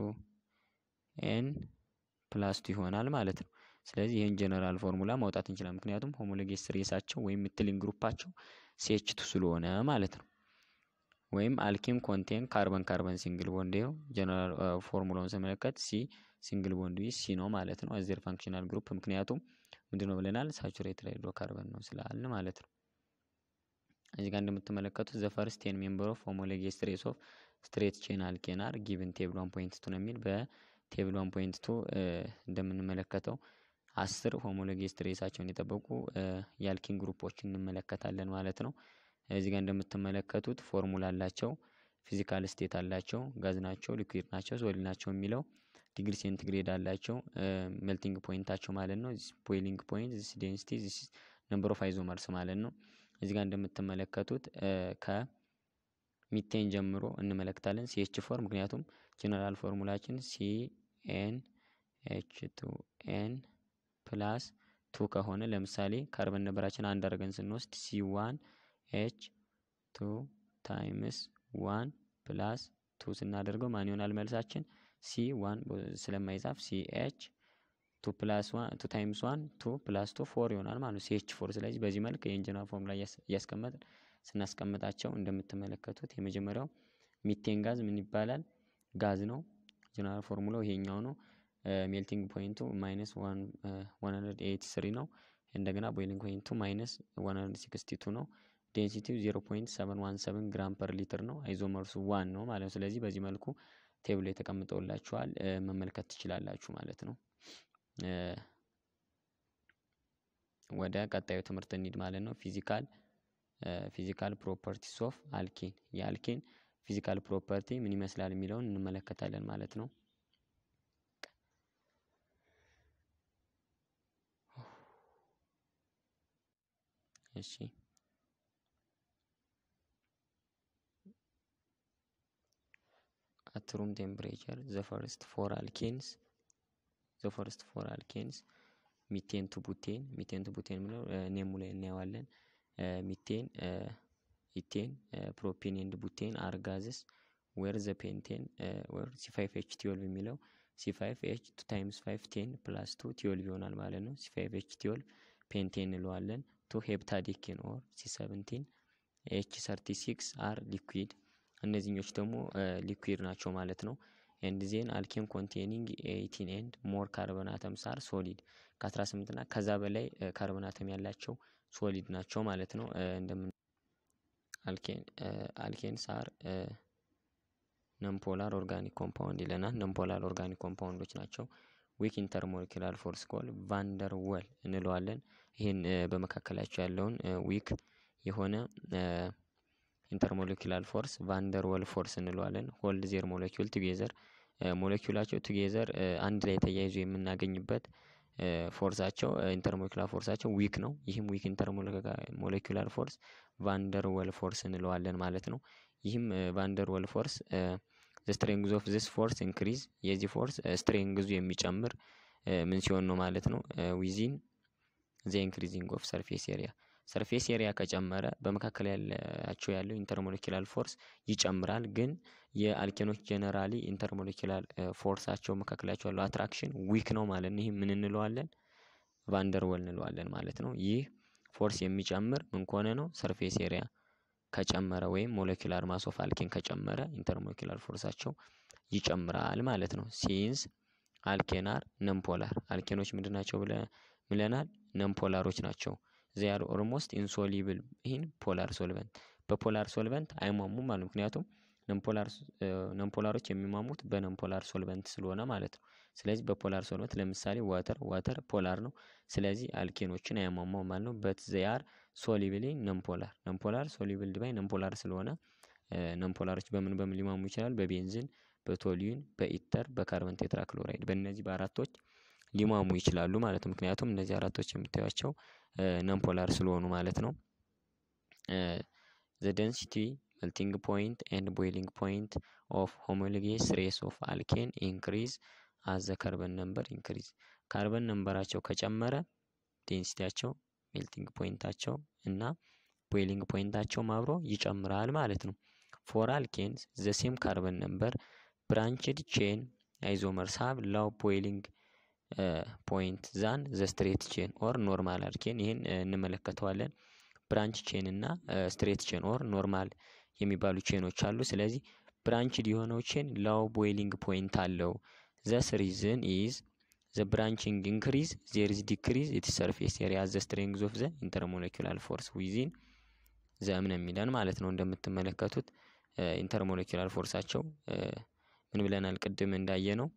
ኤን ፕላስ ቱ ይሆናል ማለት ነው። ስለዚህ ይህን ጀነራል ፎርሙላ ማውጣት እንችላለን። ምክንያቱም ሆሞሎጌስ ሬሳቸው ወይም ሚትሊን ግሩፓቸው ሲኤች ቱ ስለሆነ ማለት ነው። ወይም አልኪም ኮንቴን ካርበን ካርበን ሲንግል ቦንድ ይኸው ጀነራል ፎርሙላውን ስመለከት ሲ ሲንግል ቦንድ ዊዝ ሲ ነው ማለት ነው። አዘር ፋንክሽናል ግሩፕ ምክንያቱም ምንድን ነው ብለናል? ሳቹሬትድ ሃይድሮካርበን ነው ስላልን ማለት ነው። እዚህ ጋር እንደምትመለከቱት ዘ ፈርስት ቴን ሜምበር ኦፍ ሆሞሎጌስ ትሬስ ኦፍ ስትሬት ቼን አልኬን አር ጊቭን ቴብል ዋን ፖይንት ቱ ነው የሚል በቴብል ዋን ፖይንት ቱ እንደምንመለከተው አስር ሆሞሎጌስ ትሬሳቸውን የጠበቁ የአልኪን ግሩፖችን እንመለከታለን ማለት ነው። እዚህ ጋር እንደምትመለከቱት ፎርሙላ አላቸው፣ ፊዚካል ስቴት አላቸው፣ ጋዝ ናቸው፣ ሊኩዊድ ናቸው፣ ሶሊድ ናቸው የሚለው ዲግሪ ሴንቲግሬድ አላቸው ሜልቲንግ ፖይንታቸው ማለት ነው። ቦይሊንግ ፖይንት ዚስ ዴንሲቲ ዚስ ነምበር ኦፍ አይዞመርስ ማለት ነው። እዚህ ጋር እንደምትመለከቱት ከሚቴን ጀምሮ እንመለከታለን ሲኤች ፎር ምክንያቱም ጀነራል ፎርሙላችን ሲ ኤን ኤች ቱ ኤን ፕላስ ቱ ከሆነ ለምሳሌ ካርበን ነበራችን አንድ አድርገን ስንወስድ ሲ ዋን ኤች ቱ ታይምስ ዋን ፕላስ ቱ ስናደርገው ማን ይሆናል መልሳችን? ሲ ዋን ስለማይጻፍ ሲ ኤች ቱ ፕላስ ዋን ቱ ታይምስ ዋን ቱ ፕላስ ቱ ፎር ይሆናል ማለት ነው። ሲ ኤች ፎር። ስለዚህ በዚህ መልክ የኢንጂነር ፎርሙላ እያስቀመጥን ስናስቀምጣቸው እንደምትመለከቱት የመጀመሪያው ሚቴን ጋዝ ምን ይባላል? ጋዝ ነው። ጀነራል ፎርሙላው ይሄኛው ነው። ሜልቲንግ ፖይንቱ ማይነስ ዋን ሀንድረድ ኤይቲ ስሪ ነው። እንደገና ቦይሊንግ ፖይንቱ ማይነስ ዋን ሀንድረድ ሲክስቲ ቱ ነው። ዴንሲቲው ዜሮ ፖይንት ሰቨን ዋን ሰቨን ግራም ፐር ሊትር ነው። አይዞመርሱ ዋን ነው ማለት ነው። ስለዚህ በዚህ መልኩ ቴብሎ የተቀምጠውላችኋል መመልከት ትችላላችሁ ማለት ነው። ወደ ቀጣዩ ትምህርት እንሂድ ማለት ነው። ፊዚካል ፊዚካል ፕሮፐርቲስ ኦፍ አልኬን የአልኬን ፊዚካል ፕሮፐርቲ ምን ይመስላል የሚለውን እንመለከታለን ማለት ነው። እሺ at room temperature the first four alkanes the first four alkanes ሚቴን ቱ ቡቴን ሚቴን ቱ ቡቴን የምለው ኔሙ ላይ እናየዋለን። ሚቴን ኢቴን ፕሮፔን ኤንድ ቡቴን አር ጋዝስ ዌር ዘ ፔንቴን ዌር ሲ ፋይቭ ኤች ቲዮልቭ የሚለው ሲ ፋይቭ ኤች ቱ ታይምስ ፋይቭ ቴን ፕላስ ቱ ቲዮልቭ ይሆናል ማለት ነው። ሲ ፋይቭ ኤች ቲዮልቭ ፔንቴን እንለዋለን። ቱ ሄፕታዲኬን ኦር ሲ ሰቨንቲን ኤች ሰርቲ ሲክስ አር ሊኩዊድ እነዚህኞች ደግሞ ሊኩዊድ ናቸው ማለት ነው። ኤንድ ዜን አልኬን ኮንቴኒንግ ኤይቲን ኤንድ ሞር ካርበን አተምስ አር ሶሊድ ከ18 እና ከዛ በላይ ካርበን አተም ያላቸው ሶሊድ ናቸው ማለት ነው። እንደምን አልኬንስ አር ነምፖላር ኦርጋኒክ ኮምፓውንድ ይለናል። ነምፖላር ኦርጋኒክ ኮምፓውንዶች ናቸው ዊክ ኢንተርሞለኪላር ፎርስ ኮል ቫንደር ወል እንለዋለን። ይህን በመካከላቸው ያለውን ዊክ የሆነ ኢንተርሞለኪላር ፎርስ ቫንደር ወል ፎርስ እንለዋለን። ሆልድ ዜር ሞለኪውል ቱጌዘር ሞለኪውላቸው ቱጌዘር አንድ ላይ ተያይዞ የምናገኝበት ፎርሳቸው ኢንተርሞለኪላር ፎርሳቸው ዊክ ነው። ይህም ዊክ ኢንተርሞለኪላር ፎርስ ቫንደር ወል ፎርስ እንለዋለን ማለት ነው። ይህም ቫንደር ወል ፎርስ ዘ ስትሬንግዝ ኦፍ ዚስ ፎርስ ኢንክሪዝ የዚህ ፎርስ ስትሬንግዙ የሚጨምር ምን ሲሆን ነው ማለት ነው ዊዚን ዘ ኢንክሪዚንግ ኦፍ ሰርፌስ ኤሪያ ሰርፌስ ኤሪያ ከጨመረ በመካከል ያላቸው ያለው ኢንተርሞለኪላር ፎርስ ይጨምራል። ግን የአልኬኖች ጀነራሊ ኢንተርሞለኪላር ፎርሳቸው መካከላቸው ያለው አትራክሽን ዊክ ነው ማለት ነው። ይህ ምን እንለዋለን? ቫንደርወል እንለዋለን ማለት ነው። ይህ ፎርስ የሚጨምር ምን ከሆነ ነው? ሰርፌስ ኤሪያ ከጨመረ ወይም ሞለኪላር ማስ ኦፍ አልኬን ከጨመረ ኢንተርሞለኪላር ፎርሳቸው ይጨምራል ማለት ነው። ሲንስ አልኬናር ነምፖላር አልኬኖች ምንድን ናቸው ብለናል? ነምፖላሮች ናቸው። ዚያር ኦልሞስት ኢንሶሊብል ይህን ፖላር ሶልቨንት በፖላር ሶልቨንት አይሟሙም ማለት ምክንያቱም ነምፖላሮች የሚሟሙት በነምፖላር ሶልቨንት ስለሆነ ማለት ነው። ስለዚህ በፖላር ሶልቨንት ለምሳሌ ዋተር ዋተር ፖላር ነው። ስለዚህ አልኬኖችን አያሟሟም ማለት ነው። በት ዚያር ሶሊብሊ ነምፖላር ነምፖላር ሶሊብል ባይ ነምፖላር ስለሆነ ነምፖላሮች በምን በምን ሊሟሙ ይችላል? በቤንዚን፣ በቶሊዩን፣ በኢተር፣ በካርበን ቴትራክሎራይድ በእነዚህ በአራቶች ሊሟሙ ይችላሉ ማለት ነው። ምክንያቱም እነዚህ አራቶች የምታዩቸው ነምፖላር ስለሆኑ ማለት ነው። ዘ ደንሲቲ መልቲንግ ፖይንት ኤንድ ቦይሊንግ ፖይንት ኦፍ ሆሞሎጌስ ሬስ ኦፍ አልኬን ኢንክሪዝ አዘ ካርበን ነምበር ኢንክሪዝ ካርበን ነምበራቸው ከጨመረ ዴንሲቲያቸው ሜልቲንግ ፖይንታቸው እና ቦይሊንግ ፖይንታቸውም አብሮ ይጨምራል ማለት ነው። ፎር አልኬንስ ዘ ሴም ካርበን ነምበር ብራንችድ ቼን አይዞመርስ ሃቭ ላው ቦይሊንግ ፖይንት ዛን ዘ ስትሬት ቼን ኦር ኖርማል አልኬን ይህን እንመለከተዋለን። ብራንች ቼን እና ስትሬት ቼን ኦር ኖርማል የሚባሉ ቼኖች አሉ። ስለዚህ ብራንችድ የሆነው ቼን ላው ቦይሊንግ ፖይንት አለው። ዘስ ሪዝን ኢዝ ዘ ብራንቺንግ ኢንክሪዝ ዜር ኢዝ ዲክሪዝ ኢት ሰርፌስ ኤሪያ ዘ ስትሬንግዝ ኦፍ ዘ ኢንተርሞለኪላር ፎርስ ዊዚን ዘምን የሚለን ማለት ነው። እንደምትመለከቱት ኢንተርሞለኪላር ፎርሳቸው ምን ብለናል? ቅድም እንዳየ ነው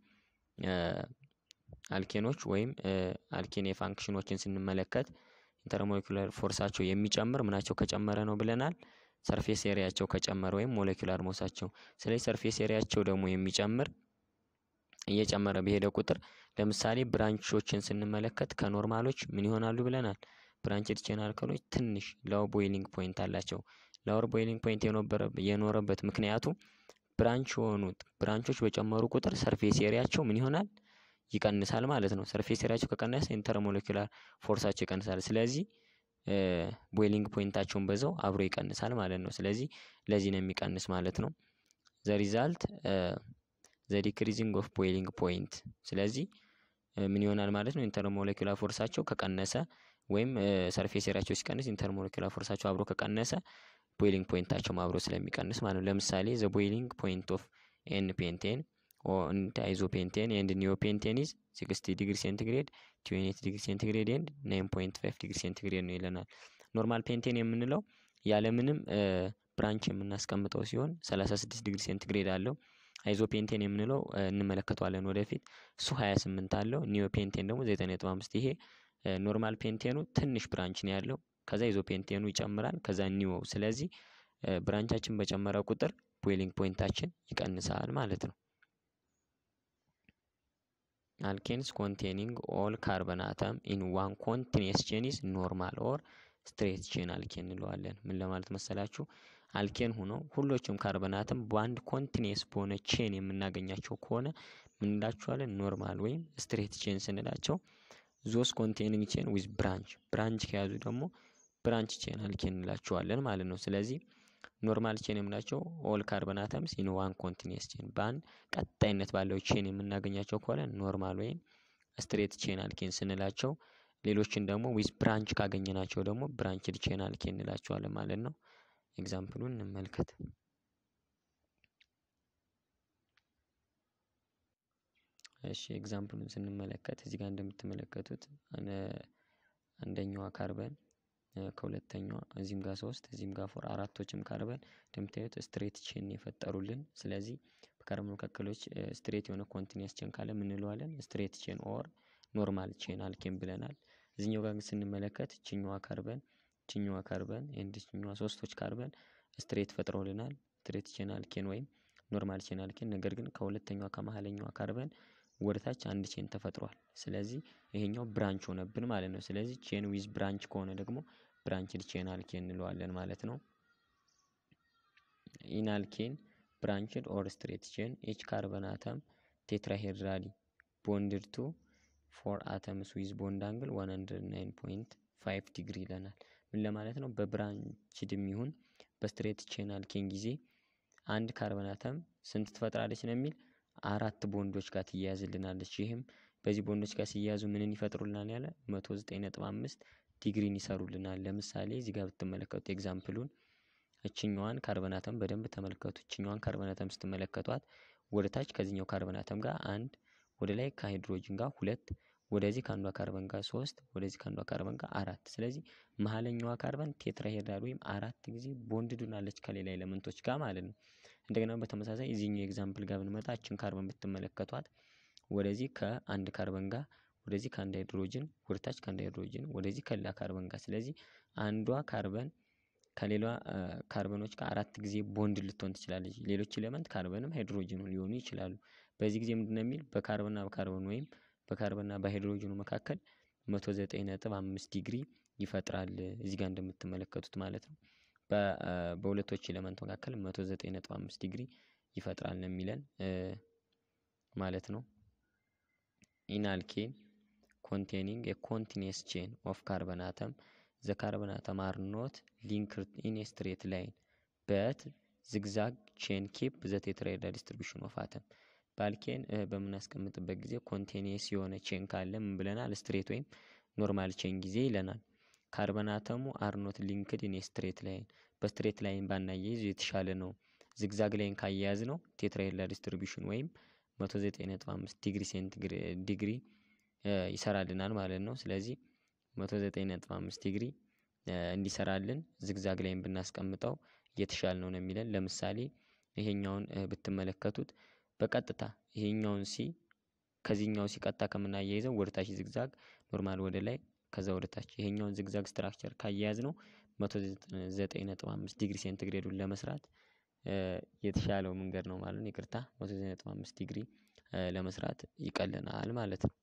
አልኬኖች ወይም አልኬን የፋንክሽኖችን ስንመለከት ኢንተርሞለኪላር ፎርሳቸው የሚጨምር ምናቸው ከጨመረ ነው ብለናል። ሰርፌስ ኤሪያቸው ከጨመረ ወይም ሞለኪላር ሞሳቸው። ስለዚህ ሰርፌስ ኤሪያቸው ደግሞ የሚጨምር እየጨመረ በሄደ ቁጥር ለምሳሌ ብራንቾችን ስንመለከት ከኖርማሎች ምን ይሆናሉ ብለናል። ብራንችድ ቼን አልከሎች ትንሽ ላው ቦይሊንግ ፖይንት አላቸው። ላወር ቦይሊንግ ፖይንት የኖረበት ምክንያቱ ብራንች የሆኑት ብራንቾች በጨመሩ ቁጥር ሰርፌስ ኤሪያቸው ምን ይሆናል ይቀንሳል ማለት ነው። ሰርፌስ ኤሪያቸው ከቀነሰ ኢንተርሞለኪላር ፎርሳቸው ይቀንሳል። ስለዚህ ቦይሊንግ ፖይንታቸውን በዛው አብሮ ይቀንሳል ማለት ነው። ስለዚህ ለዚህ ነው የሚቀንስ ማለት ነው። ዘ ሪዛልት ዘ ዲክሪዚንግ ኦፍ ቦይሊንግ ፖይንት። ስለዚህ ምን ይሆናል ማለት ነው ኢንተርሞለኪላር ፎርሳቸው ከቀነሰ ወይም ሰርፌስ ኤሪያቸው ሲቀንስ ኢንተርሞለኪላር ፎርሳቸው አብሮ ከቀነሰ ቦይሊንግ ፖይንታቸውም አብሮ ስለሚቀንስ ማለት ነው። ለምሳሌ ዘ ቦይሊንግ ፖይንት ኦፍ ኤን ፔንቴን ኦንድ አይዞፔንቴን ኤንድ ኒዮፔንቴን ኢዝ ሲክስቲ ዲግሪ ሴንቲግሬድ ትዌንቲ ዲግሪ ሴንቲግሬድ ኤንድ ናይን ፖይንት ፋይቭ ዲግሪ ሴንቲግሬድ ነው ይለናል። ኖርማል ፔንቴን የምንለው ያለምንም ብራንች የምናስቀምጠው ሲሆን 36 ዲግሪ ሴንቲግሬድ አለው። አይዞፔንቴን የምንለው እንመለከተዋለን ወደፊት እሱ 28 አለው። ኒዮፔንቴን ደግሞ 9.5 ይሄ ኖርማል ፔንቴኑ ትንሽ ብራንች ነው ያለው። ከዛ አይዞፔንቴኑ ይጨምራል። ከዛ ኒዮ ስለዚህ ብራንቻችን በጨመረ ቁጥር ቦይሊንግ ፖይንታችን ይቀንሳል ማለት ነው። አልኬንስ ኮንቴኒንግ ኦል ካርበን አተም ኢን ዋን ኮንቲኒየስ ቼን ኢዝ ኖርማል ኦር ስትሬት ቼን አልኬን እንለዋለን። ምን ለማለት መሰላችሁ? አልኬን ሆኖ ሁሎችም ካርበን አተም በአንድ ኮንቲኒየስ በሆነ ቼን የምናገኛቸው ከሆነ ምን እንላቸዋለን? ኖርማል ወይም ስትሬት ቼን ስንላቸው ዞስ ኮንቴኒንግ ቼን ዊዝ ብራንች ብራንች ከያዙ ደግሞ ብራንች ቼን አልኬን እንላቸዋለን ማለት ነው። ስለዚህ ኖርማል ቼን የምናቸው ኦል ካርበን አተምስ ኢን ዋን ኮንቲኒየስ ቼን በአንድ ቀጣይነት ባለው ቼን የምናገኛቸው ከሆነ ኖርማል ወይም ስትሬት ቼን አልኬን ስንላቸው፣ ሌሎችን ደግሞ ዊዝ ብራንች ካገኘናቸው ደግሞ ብራንችድ ቼን አልኬን እንላቸዋለን ማለት ነው። ኤግዛምፕሉን እንመልከት። እሺ ኤግዛምፕሉን ስንመለከት እዚህ ጋር እንደምትመለከቱት አንደኛዋ ካርበን ከሁለተኛዋ እዚህም ጋር ሶስት እዚህም ጋር ፎር አራቶችም ካርበን እንደምታዩት ስትሬት ቼን የፈጠሩልን። ስለዚህ በካርበን መካከሎች ስትሬት የሆነ ኮንቲኒየስ ቼን ካለ ምን እንለዋለን? ስትሬት ቼን ኦር ኖርማል ቼን አልኬን ብለናል። እዚህኛው ጋር ስንመለከት ችኛዋ ካርበን ችኛዋ ካርበን ኤንድ ችኛዋ ሶስቶች ካርበን ስትሬት ፈጥረውልናል። ስትሬት ቼን አልኬን ወይም ኖርማል ቼን አልኬን። ነገር ግን ከሁለተኛዋ ከመሀለኛዋ ካርበን ወደታች አንድ ቼን ተፈጥሯል። ስለዚህ ይሄኛው ብራንች ሆነብን ማለት ነው። ስለዚህ ቼን ዊዝ ብራንች ከሆነ ደግሞ ብራንችድ ቼን አልኬን እንለዋለን ማለት ነው። ኢናልኬን ብራንችድ ኦር ስትሬት ቼን ኤች ካርበን አተም ቴትራሄድራሊ ቦንድድ ቱ ፎር አተምስ ዊዝ ቦንድ አንግል 109.5 ዲግሪ ይለናል። ምን ለማለት ነው? በብራንችድም ይሁን በስትሬት ቼን አልኬን ጊዜ አንድ ካርበን አተም ስንት ትፈጥራለች ነው የሚል አራት ቦንዶች ጋር ትያያዝልናለች። ይህም በዚህ ቦንዶች ጋር ሲያያዙ ምንን ይፈጥሩልናል ያለ 109.5 ዲግሪን ይሰሩልናል። ለምሳሌ እዚህ ጋር ብትመለከቱ ኤግዛምፕሉን እችኛዋን ካርበን አተም በደንብ ተመልከቱ። እችኛዋን ካርበን አተም ስትመለከቷት ወደ ታች ከዚህኛው ካርበን አተም ጋር አንድ፣ ወደ ላይ ከሃይድሮጅን ጋር ሁለት፣ ወደዚህ ከአንዷ ካርበን ጋር ሶስት፣ ወደዚህ ከአንዷ ካርበን ጋር አራት። ስለዚህ መሀለኛዋ ካርበን ቴትራሄድራል ወይም አራት ጊዜ ቦንድድ ሆናለች ከሌላ ኤሌመንቶች ጋር ማለት ነው። እንደገና በተመሳሳይ እዚህኛው ኤግዛምፕል ጋር ብንመጣ እችን ካርበን ብትመለከቷት ወደዚህ ከአንድ ካርበን ጋር ወደዚህ ከአንድ ሃይድሮጅን ወደታች ከአንድ ሃይድሮጅን ወደዚህ ከሌላ ካርበን ጋር ስለዚህ አንዷ ካርበን ከሌላ ካርበኖች ጋር አራት ጊዜ ቦንድ ልትሆን ትችላለች። ሌሎች ኤሌመንት ካርበንም ሃይድሮጅኑ ሊሆኑ ይችላሉ። በዚህ ጊዜ ምንድነው የሚል በካርበንና በካርበን ወይም በካርበንና በሃይድሮጅኑ መካከል መቶ ዘጠኝ ነጥብ አምስት ዲግሪ ይፈጥራል እዚህ ጋር እንደምትመለከቱት ማለት ነው። በሁለቶች ኤሌመንት መካከል መቶ ዘጠኝ ነጥብ አምስት ዲግሪ ይፈጥራል ነው የሚለን ማለት ነው። ኢናልኬን ኮንቴኒንግ ኤ ኮንቲኒየስ ቼን ኦፍ ካርበን አተም ዘ ካርበን አተም አር ኖት ሊንክድ ኢን ኤ ስትሬት ላይን በት ዝግዛግ ቼን ኪፕ ዘ ቴትራሄድራል ዲስትሪቢዩሽን ኦፍ አተም በአልኬን በምናስቀምጥበት ጊዜ ኮንቲኒየስ የሆነ ቼን ካለ ምን ብለናል? ስትሬት ወይም ኖርማል ቼን ጊዜ ይለናል። ካርበን አተሙ አር ኖት ሊንክድ ኢን ኤ ስትሬት ላይን በስትሬት ላይን ባናያይዝ የተሻለ ነው። ዝግዛግ ላይን ካያያዝ ነው ቴትራሄድራል ዲስትሪቢዩሽን ወይም 109.5 ዲግሪ ሴንቲግሬድ ዲግሪ ይሰራልናል ማለት ነው። ስለዚህ 109.5 ዲግሪ እንዲሰራልን ዝግዛግ ላይን ብናስቀምጠው የተሻለ ነው ነው የሚለን። ለምሳሌ ይሄኛውን ብትመለከቱት በቀጥታ ይሄኛውን ሲ ከዚህኛው ሲ ቀጥታ ከምናያይዘው ወደ ታች ዝግዛግ ኖርማል ወደ ላይ ከዛ ወደ ታች ይሄኛውን ዝግዛግ ስትራክቸር ካያያዝ ነው 109.5 ዲግሪ ሴንቲግሬዱን ለመስራት የተሻለው መንገድ ነው ማለት ነው። ይቅርታ 109.5 ዲግሪ ለመስራት ይቀልናል ማለት ነው።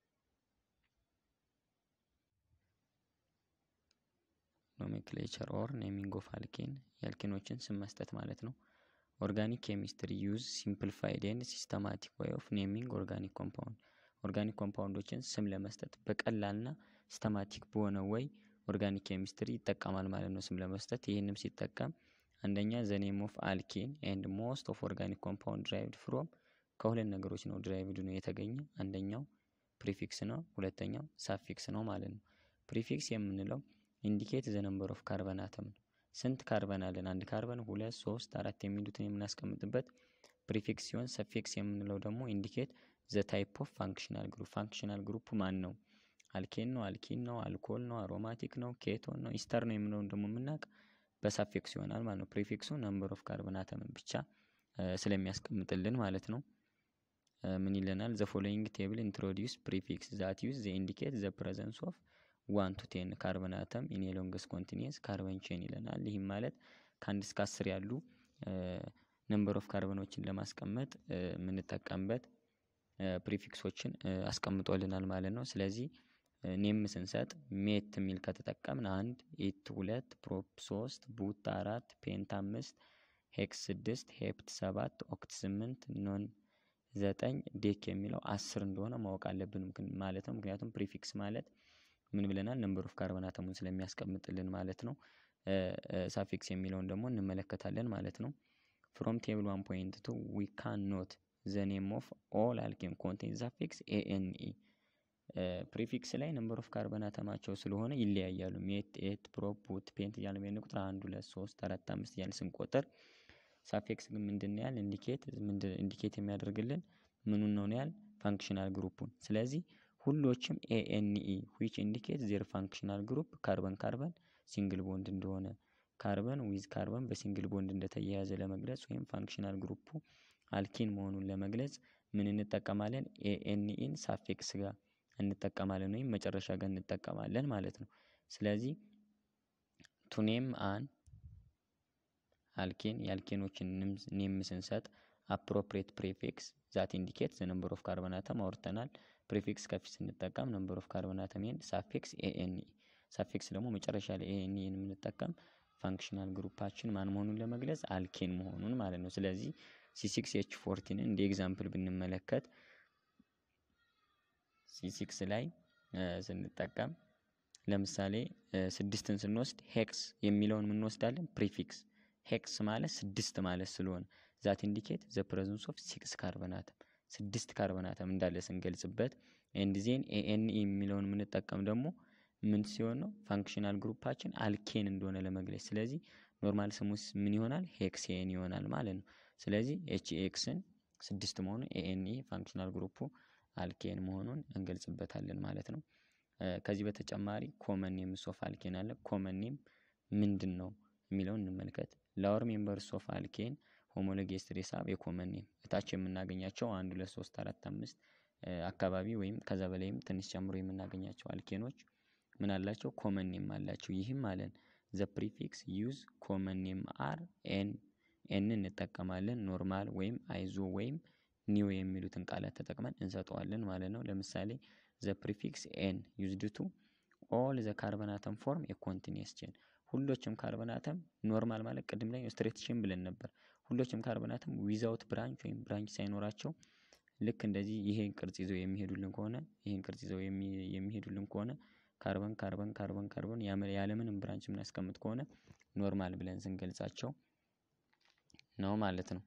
ኖሜንክሌቸር ኦር ኔሚንግ ኦፍ አልኬን የአልኬኖችን ስም መስጠት ማለት ነው። ኦርጋኒክ ኬሚስትሪ ዩዝ ሲምፕሊፋይድ ኤንድ ሲስተማቲክ ወይ ኦፍ ኔሚንግ ኦርጋኒክ ኮምፓውንድ ኦርጋኒክ ኮምፓውንዶችን ስም ለመስጠት በቀላልና ሲስተማቲክ በሆነ ወይ ኦርጋኒክ ኬሚስትሪ ይጠቀማል ማለት ነው ስም ለመስጠት። ይህንም ሲጠቀም አንደኛ ዘ ኔም ኦፍ አልኬን ኤንድ ሞስት ኦፍ ኦርጋኒክ ኮምፓውንድ ድራይቭድ ፍሮም ከሁለት ነገሮች ነው ድራይቭድ ነው የተገኘ። አንደኛው ፕሪፊክስ ነው፣ ሁለተኛው ሳፊክስ ነው ማለት ነው። ፕሪፊክስ የምንለው ኢንዲኬት ዘ ነምበር ኦፍ ካርበን አተም ነው። ስንት ካርበን አለን? አንድ ካርበን፣ ሁለት፣ ሶስት፣ አራት የሚሉትን የምናስቀምጥበት ፕሪፊክስ ሲሆን ሰፊክስ የምንለው ደግሞ ኢንዲኬት ዘ ታይፕ ኦፍ ፋንክሽናል ግሩፕ ፋንክሽናል ግሩፕ ማን ነው? አልኬን ነው፣ አልኪን ነው፣ አልኮል ነው፣ አሮማቲክ ነው፣ ኬቶን ነው፣ ኢስተር ነው የምንለውን ደግሞ የምናውቅ በሳፊክስ ይሆናል ማለት ነው። ፕሪፊክሱ ነምበር ኦፍ ካርበን አተምን ብቻ ስለሚያስቀምጥልን ማለት ነው። ምን ይለናል? ዘ ፎሎዊንግ ቴብል ኢንትሮዲውስ ፕሪፊክስ ዛት ዩዝ ዘ ኢንዲኬት ዘ ፕሬዘንስ ኦፍ ዋን ቱ ቴን ካርበን አተም ኢን ሎንገስ ኮንቲኒየስ ካርበን ቼን ይለናል። ይህም ማለት ከአንድ እስከ አስር ያሉ ነምበር ኦፍ ካርበኖችን ለማስቀመጥ የምንጠቀምበት ፕሪፊክሶችን አስቀምጦልናል ማለት ነው። ስለዚህ ኔም ስንሰጥ ሜት የሚል ከተጠቀምን አንድ፣ ኢት ሁለት፣ ፕሮፕ ሶስት፣ ቡት አራት፣ ፔንት አምስት፣ ሄክስ ስድስት፣ ሄፕት ሰባት፣ ኦክት ስምንት፣ ኖን ዘጠኝ፣ ዴክ የሚለው አስር እንደሆነ ማወቅ አለብን ማለት ነው። ምክንያቱም ፕሪፊክስ ማለት ምን ብለናል? ነምበር ኦፍ ካርበን አተሙን ስለሚያስቀምጥልን ማለት ነው። ሳፊክስ የሚለውን ደግሞ እንመለከታለን ማለት ነው። ፍሮም ቴብል ዋን ፖይንት ቱ ዊ ካን ኖት ዘ ኔም ኦፍ ኦል አልኬን ኮንቴን ሳፊክስ ኤኤንኢ ፕሪፊክስ ላይ ነምበር ኦፍ ካርበን አተማቸው ስለሆነ ይለያያሉ። ሜት፣ ኤት፣ ፕሮፕ፣ ቡት፣ ፔንት እያለ በሄድን ቁጥር አንድ ሁለት ሶስት አራት አምስት እያለ ስንቆጥር ሳፊክስ ግን ምንድን ያህል ኢንዲኬት ኢንዲኬት የሚያደርግልን ምኑን ነው ያህል ፋንክሽናል ግሩፑን ስለዚህ ሁሎችም ኤኤንኢ ዊች ኢንዲኬት ዜር ፋንክሽናል ግሩፕ ካርበን ካርበን ሲንግል ቦንድ እንደሆነ ካርበን ዊዝ ካርበን በሲንግል ቦንድ እንደተያያዘ ለመግለጽ ወይም ፋንክሽናል ግሩፑ አልኪን መሆኑን ለመግለጽ ምን እንጠቀማለን? ኤኤንኢን ሳፊክስ ጋር እንጠቀማለን ወይም መጨረሻ ጋር እንጠቀማለን ማለት ነው። ስለዚህ ቱኔም አን አልኬን የአልኬኖችን ኔም ስንሰጥ አፕሮፕሬት ፕሬፊክስ ዛት ኢንዲኬት ዘ ነምበር ኦፍ ካርበን አተም አውርተናል። ፕሪፊክስ ከፊት ስንጠቀም ነምበር ኦፍ ካርበን አተም ኤንድ ሳፊክስ ኤኤንኢ ሳፊክስ ደግሞ መጨረሻ ላይ ኤኤንኢን የምንጠቀም ፋንክሽናል ግሩፓችን ማን መሆኑን ለመግለጽ አልኬን መሆኑን ማለት ነው። ስለዚህ ሲሲክስ ኤች ፎርቲንን እንደ ኤግዛምፕል ብንመለከት ሲሲክስ ላይ ስንጠቀም ለምሳሌ ስድስትን ስንወስድ ሄክስ የሚለውን የምንወስዳለን ፕሪፊክስ ሄክስ ማለት ስድስት ማለት ስለሆነ ዛት ኢንዲኬት ዘ ፕሬዘንስ ኦፍ ሲክስ ካርበን አተም ስድስት ካርበን አተም እንዳለ ስንገልጽበት ኤንድ ዜን ኤኤንኢ የሚለውን የምንጠቀም ደግሞ ምን ሲሆን ነው ፋንክሽናል ግሩፓችን አልኬን እንደሆነ ለመግለጽ። ስለዚህ ኖርማል ስሙስ ምን ይሆናል? ሄክሴን ይሆናል ማለት ነው። ስለዚህ ኤች ኤክስን ስድስት መሆኑን ኤኤንኢ ፋንክሽናል ግሩፑ አልኬን መሆኑን እንገልጽበታለን ማለት ነው። ከዚህ በተጨማሪ ኮመን ኔም ኦፍ አልኬን አለ። ኮመን ኔም ምንድን ነው የሚለውን እንመልከት። ላወር ሜምበርስ ኦፍ አልኬን ሆሞሎጌስ ትሬሳብ የኮመን ኔም እታች የምናገኛቸው አንድ ሁለት ሶስት አራት አምስት አካባቢ ወይም ከዛ በላይም ትንሽ ጨምሮ የምናገኛቸው አልኬኖች ምን አላቸው? ኮመን ኔም አላቸው። ይህም አለን ዘ ፕሪፊክስ ዩዝ ኮመን ኔም አር ኤን ኤን እንጠቀማለን። ኖርማል ወይም አይዞ ወይም ኒው የሚሉትን ቃላት ተጠቅመን እንሰጠዋለን ማለት ነው። ለምሳሌ ዘ ፕሪፊክስ ኤን ዩዝድ ቱ ኦል ዘ ካርበን አተም ፎርም የኮንቲኒየስ ቼን ሁሎችም ካርበን አተም ኖርማል ማለት ቅድም ላይ ስትሬት ቼን ብለን ነበር። ሁሎችም ካርበን አተም ዊዛውት ብራንች ወይም ብራንች ሳይኖራቸው ልክ እንደዚህ ይሄን ቅርጽ ይዘው የሚሄዱልን ከሆነ ይሄን ቅርጽ ይዘው የሚሄዱልን ከሆነ ካርበን ካርበን ካርበን ካርበን ያለምንም ብራንች የምናስቀምጥ ከሆነ ኖርማል ብለን ስንገልጻቸው ነው ማለት ነው።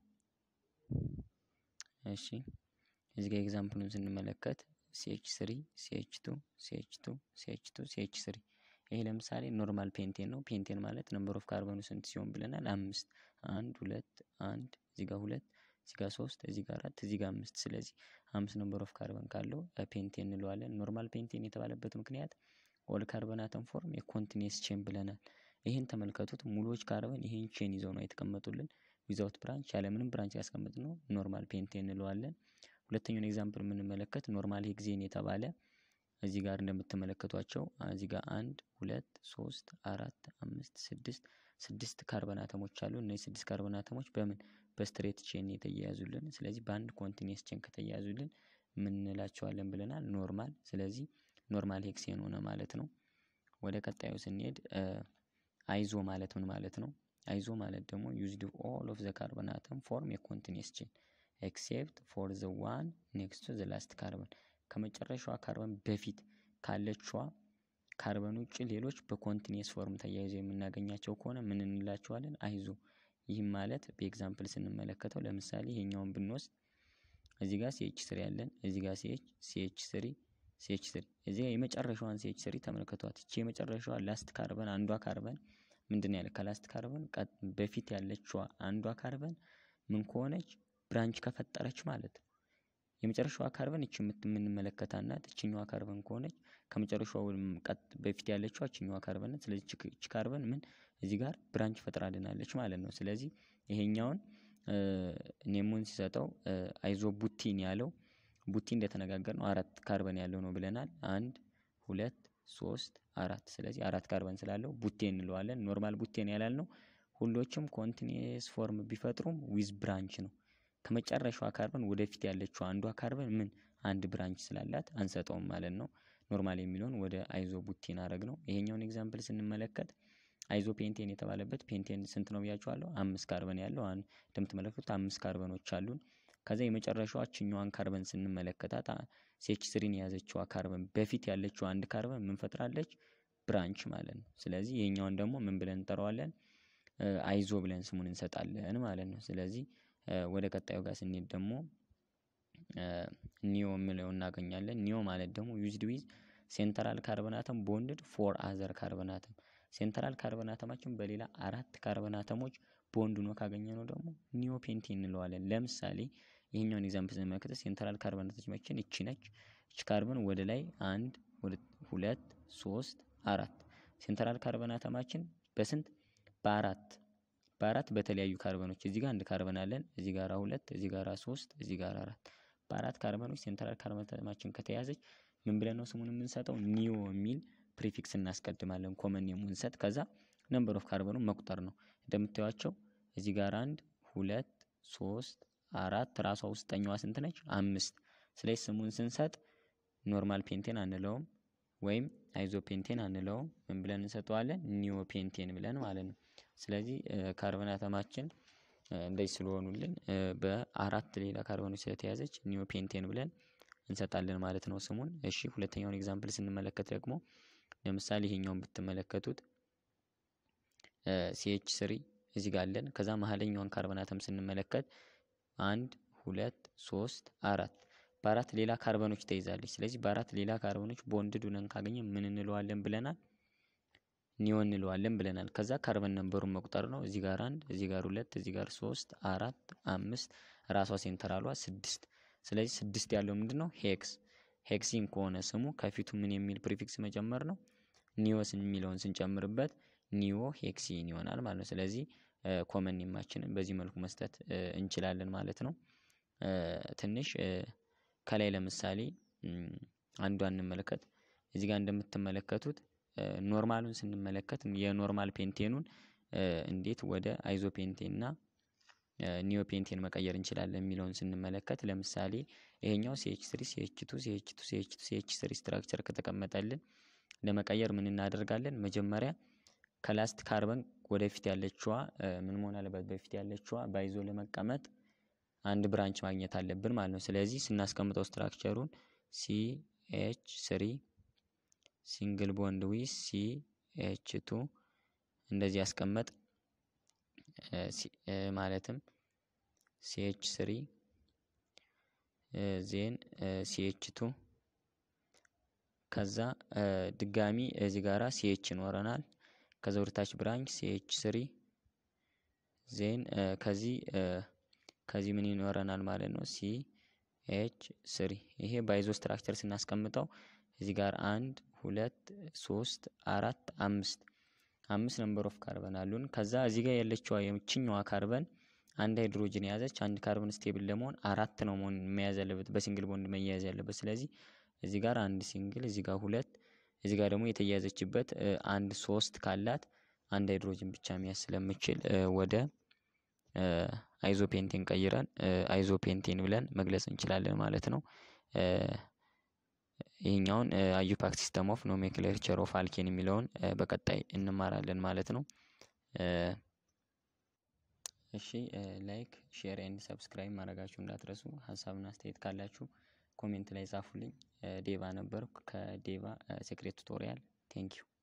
እሺ እዚህ ጋር ኤግዛምፕሉን ስንመለከት ሲኤች ስሪ ሲኤች ቱ ሲኤች ቱ ሲኤች ቱ ሲኤች ስሪ ይሄ ለምሳሌ ኖርማል ፔንቴን ነው። ፔንቴን ማለት ነምበር ኦፍ ካርበኑ ስንት ሲሆን ብለናል? አምስት አንድ ሁለት አንድ እዚህ ጋር ሁለት እዚህ ጋር ሶስት እዚህ ጋር አራት እዚህ ጋር አምስት። ስለዚህ አምስት ነምበር ኦፍ ካርበን ካለው ፔንቴን እንለዋለን። ኖርማል ፔንቴን የተባለበት ምክንያት ኦል ካርበን አተም ፎርም የኮንቲኒየስ ቼን ብለናል። ይህን ተመልከቱት። ሙሉዎች ካርበን ይህን ቼን ይዘው ነው የተቀመጡልን። ዊዛውት ብራንች ያለምንም ብራንች ያስቀምጥ ነው ኖርማል ፔንቴን እንለዋለን። ሁለተኛውን ኤግዛምፕል የምንመለከት ኖርማል ሄክዜን የተባለ እዚህ ጋር እንደምትመለከቷቸው እዚህ ጋር አንድ ሁለት ሶስት አራት አምስት ስድስት ስድስት ካርበን አተሞች አሉ። እነዚህ ስድስት ካርበን አተሞች በምን በስትሬት ቼን የተያያዙልን። ስለዚህ በአንድ ኮንቲኒየስ ቼን ከተያያዙልን ምን እንላቸዋለን ብለናል? ኖርማል። ስለዚህ ኖርማል ሄክሴን ሆነ ማለት ነው። ወደ ቀጣዩ ስንሄድ አይዞ ማለት ምን ማለት ነው? አይዞ ማለት ደግሞ ዩዝድ ኦል ኦፍ ዘ ካርበን አተም ፎርም የኮንቲኒየስ ቼን ኤክሴፕት ፎር ዘ ዋን ኔክስት ቱ ዘ ላስት ካርበን ከመጨረሻዋ ካርበን በፊት ካለችዋ ካርበን ውጭ ሌሎች በኮንቲኒየስ ፎርም ተያይዘው የምናገኛቸው ከሆነ ምን እንላቸዋለን? አይዞ። ይህም ማለት በኤግዛምፕል ስንመለከተው ለምሳሌ ይሄኛውን ብንወስድ እዚህ ጋር ሲኤች ስሪ ያለን እዚህ ጋር ሲኤች ሲኤች ስሪ ሲኤች ስሪ እዚህ ጋር የመጨረሻዋን ሲኤች ስሪ ተመልከቷት። እቺ የመጨረሻዋ ላስት ካርበን አንዷ ካርበን ምንድን ያለ ከላስት ካርበን በፊት ያለችዋ አንዷ ካርበን ምን ከሆነች ብራንች ከፈጠረች ማለት ነው። የመጨረሻዋ ካርበን እቺ የምንመለከታት ናት። እችኛዋ ካርበን ከሆነች ከመጨረሻው በፊት ያለችዋ እችኛዋ ካርበን ናት። ስለዚህ እቺ ካርበን ምን እዚህ ጋር ብራንች ፈጥራልናለች ማለት ነው። ስለዚህ ይሄኛውን ኔሙን ሲሰጠው አይዞ ቡቲን ያለው ቡቲ እንደተነጋገር ነው አራት ካርበን ያለው ነው ብለናል። አንድ ሁለት ሶስት አራት። ስለዚህ አራት ካርበን ስላለው ቡቴን እንለዋለን። ኖርማል ቡቴን ያላልነው ሁሎችም ኮንቲኒየስ ፎርም ቢፈጥሩም ዊዝ ብራንች ነው። ከመጨረሻዋ ካርበን ወደፊት ያለችው አንዷ ካርበን ምን አንድ ብራንች ስላላት አንሰጠውም ማለት ነው። ኖርማል የሚለውን ወደ አይዞ ቡቴን አረግ ነው። ይሄኛውን ኤግዛምፕል ስንመለከት አይዞ ፔንቴን የተባለበት ፔንቴን ስንት ነው ብያቸዋለሁ? አምስት ካርበን ያለው እንደምትመለከቱት አምስት ካርበኖች አሉን። ከዛ የመጨረሻዋ እችኛዋን ካርበን ስንመለከታት ሴች ስሪን የያዘችዋ ካርበን በፊት ያለችው አንድ ካርበን ምን ፈጥራለች? ብራንች ማለት ነው። ስለዚህ ይሄኛውን ደግሞ ምን ብለን እንጠራዋለን? አይዞ ብለን ስሙን እንሰጣለን ማለት ነው። ስለዚህ ወደ ቀጣዩ ጋር ስንሄድ ደግሞ ኒዮ የሚለው እናገኛለን። ኒዮ ማለት ደግሞ ዩዝድ ዊዝ ሴንትራል ካርበናተም ቦንድድ ፎር አዘር ካርበናተም ሴንትራል ካርበናተማችን በሌላ አራት ካርበናተሞች ቦንድ ሆኖ ካገኘ ነው ደግሞ ኒዮ ፔንቴን እንለዋለን። ለምሳሌ ይሄኛውን ኤግዛምፕል ስንመለከት ሴንትራል ካርበናተማችን እቺ ነች። እቺ ካርበን ወደ ላይ አንድ ሁለት ሶስት አራት ሴንትራል ካርበናተማችን በስንት በአራት በአራት በተለያዩ ካርበኖች እዚህ ጋር አንድ ካርበን አለን እዚህ ጋር ሁለት እዚህ ጋር ሶስት እዚህ ጋር አራት በአራት ካርበኖች ሴንትራል ካርበናችን ከተያዘች ምን ብለን ነው ስሙን የምንሰጠው ኒዮ የሚል ፕሪፊክስ እናስቀድማለን ኮመን የምንሰጥ ከዛ ነምበር ኦፍ ካርበኑ መቁጠር ነው እንደምታዩቸው እዚህ ጋር አንድ ሁለት ሶስት አራት ራሷ ውስጠኛዋ ስንት ነች አምስት ስለዚህ ስሙን ስንሰጥ ኖርማል ፔንቴን አንለውም ወይም አይዞ ፔንቴን አንለውም ምን ብለን እንሰጠዋለን ኒዮ ፔንቴን ብለን ማለት ነው ስለዚህ ካርበን አተማችን እንደዚህ ስለሆኑልን በአራት ሌላ ካርበኖች ስለተያዘች ኒዮ ፔንቴን ብለን እንሰጣለን ማለት ነው ስሙን እሺ ሁለተኛውን ኤግዛምፕል ስንመለከት ደግሞ ለምሳሌ ይሄኛውን ብትመለከቱት ሲኤች ስሪ እዚህ ጋር አለን ከዛ መሀለኛውን ካርበን አተም ስንመለከት አንድ ሁለት ሶስት አራት በአራት ሌላ ካርበኖች ተይዛለች ስለዚህ በአራት ሌላ ካርበኖች ቦንድድ ሆነን ካገኘ ምን እንለዋለን ብለናል ኒዮ እንለዋለን ብለናል ከዛ ካርበን ነንበሩን መቁጠር ነው እዚህ ጋር አንድ እዚህ ጋር ሁለት እዚህ ጋር ሶስት አራት አምስት ራሷ ሴንተራሏ ስድስት ስለዚህ ስድስት ያለው ምንድን ነው ሄክስ ሄክሲን ከሆነ ስሙ ከፊቱ ምን የሚል ፕሪፊክስ መጨመር ነው ኒዮስ የሚለውን ስንጨምርበት ኒዮ ሄክሲን ይሆናል ማለት ነው ስለዚህ ኮመን ኔማችንን በዚህ መልኩ መስጠት እንችላለን ማለት ነው ትንሽ ከላይ ለምሳሌ አንዷን እንመለከት እዚህ ጋር እንደምትመለከቱት ኖርማሉን ስንመለከት የኖርማል ፔንቴኑን እንዴት ወደ አይዞ ፔንቴን እና ኒዮ ፔንቴን መቀየር እንችላለን የሚለውን ስንመለከት ለምሳሌ ይሄኛው ሲኤች ስሪ ሲኤች ቱ ሲኤች ቱ ሲኤች ቱ ሲኤች ስሪ ስትራክቸር ከተቀመጠልን ለመቀየር ምን እናደርጋለን መጀመሪያ ከላስት ካርበን ወደፊት ያለችዋ ምን መሆን አለበት በፊት ያለችዋ ባይዞ ለመቀመጥ አንድ ብራንች ማግኘት አለብን ማለት ነው ስለዚህ ስናስቀምጠው ስትራክቸሩን ሲ ኤች ስሪ ሲንግል ቦንድ ዊስ ሲ ኤች ቱ እንደዚህ ያስቀመጥ ማለትም ሲኤች ስሪ ዜን ሲኤች ቱ ከዛ ድጋሚ እዚህ ጋራ ሲኤች ይኖረናል ከዛ ወደታች ብራንች ሲኤች ስሪ ዜን ከዚህ ከዚህ ምን ይኖረናል ማለት ነው ሲ ኤች ስሪ ይሄ ባይዞ ስትራክቸር ስናስቀምጠው እዚህ ጋር አንድ ሁለት ሶስት አራት አምስት አምስት ነምበር ኦፍ ካርበን አሉን ከዛ እዚህ ጋር ያለችዋ የምችኛዋ ካርበን አንድ ሃይድሮጅን የያዘች አንድ ካርበን ስቴብል ለመሆን አራት ነው መሆን መያዝ ያለበት በሲንግል ቦንድ መያያዝ ያለበት ስለዚህ እዚህ ጋር አንድ ሲንግል እዚህ ጋር ሁለት እዚህ ጋር ደግሞ የተያያዘችበት አንድ ሶስት ካላት አንድ ሃይድሮጅን ብቻ መያዝ ስለምችል ወደ አይዞፔንቴን ቀይረን አይዞፔንቴን ብለን መግለጽ እንችላለን ማለት ነው ይህኛውን አዩፓክ ሲስተም ኦፍ ኖሜክሌቸር ኦፍ አልኬን የሚለውን በቀጣይ እንማራለን ማለት ነው እሺ ላይክ ሼር ኤንድ ሰብስክራይብ ማድረጋችሁ እንዳትረሱ ሀሳብና አስተያየት ካላችሁ ኮሜንት ላይ ጻፉልኝ ዴቫ ነበርኩ ከዴቫ ሴክሬት ቱቶሪያል ቴንኪዩ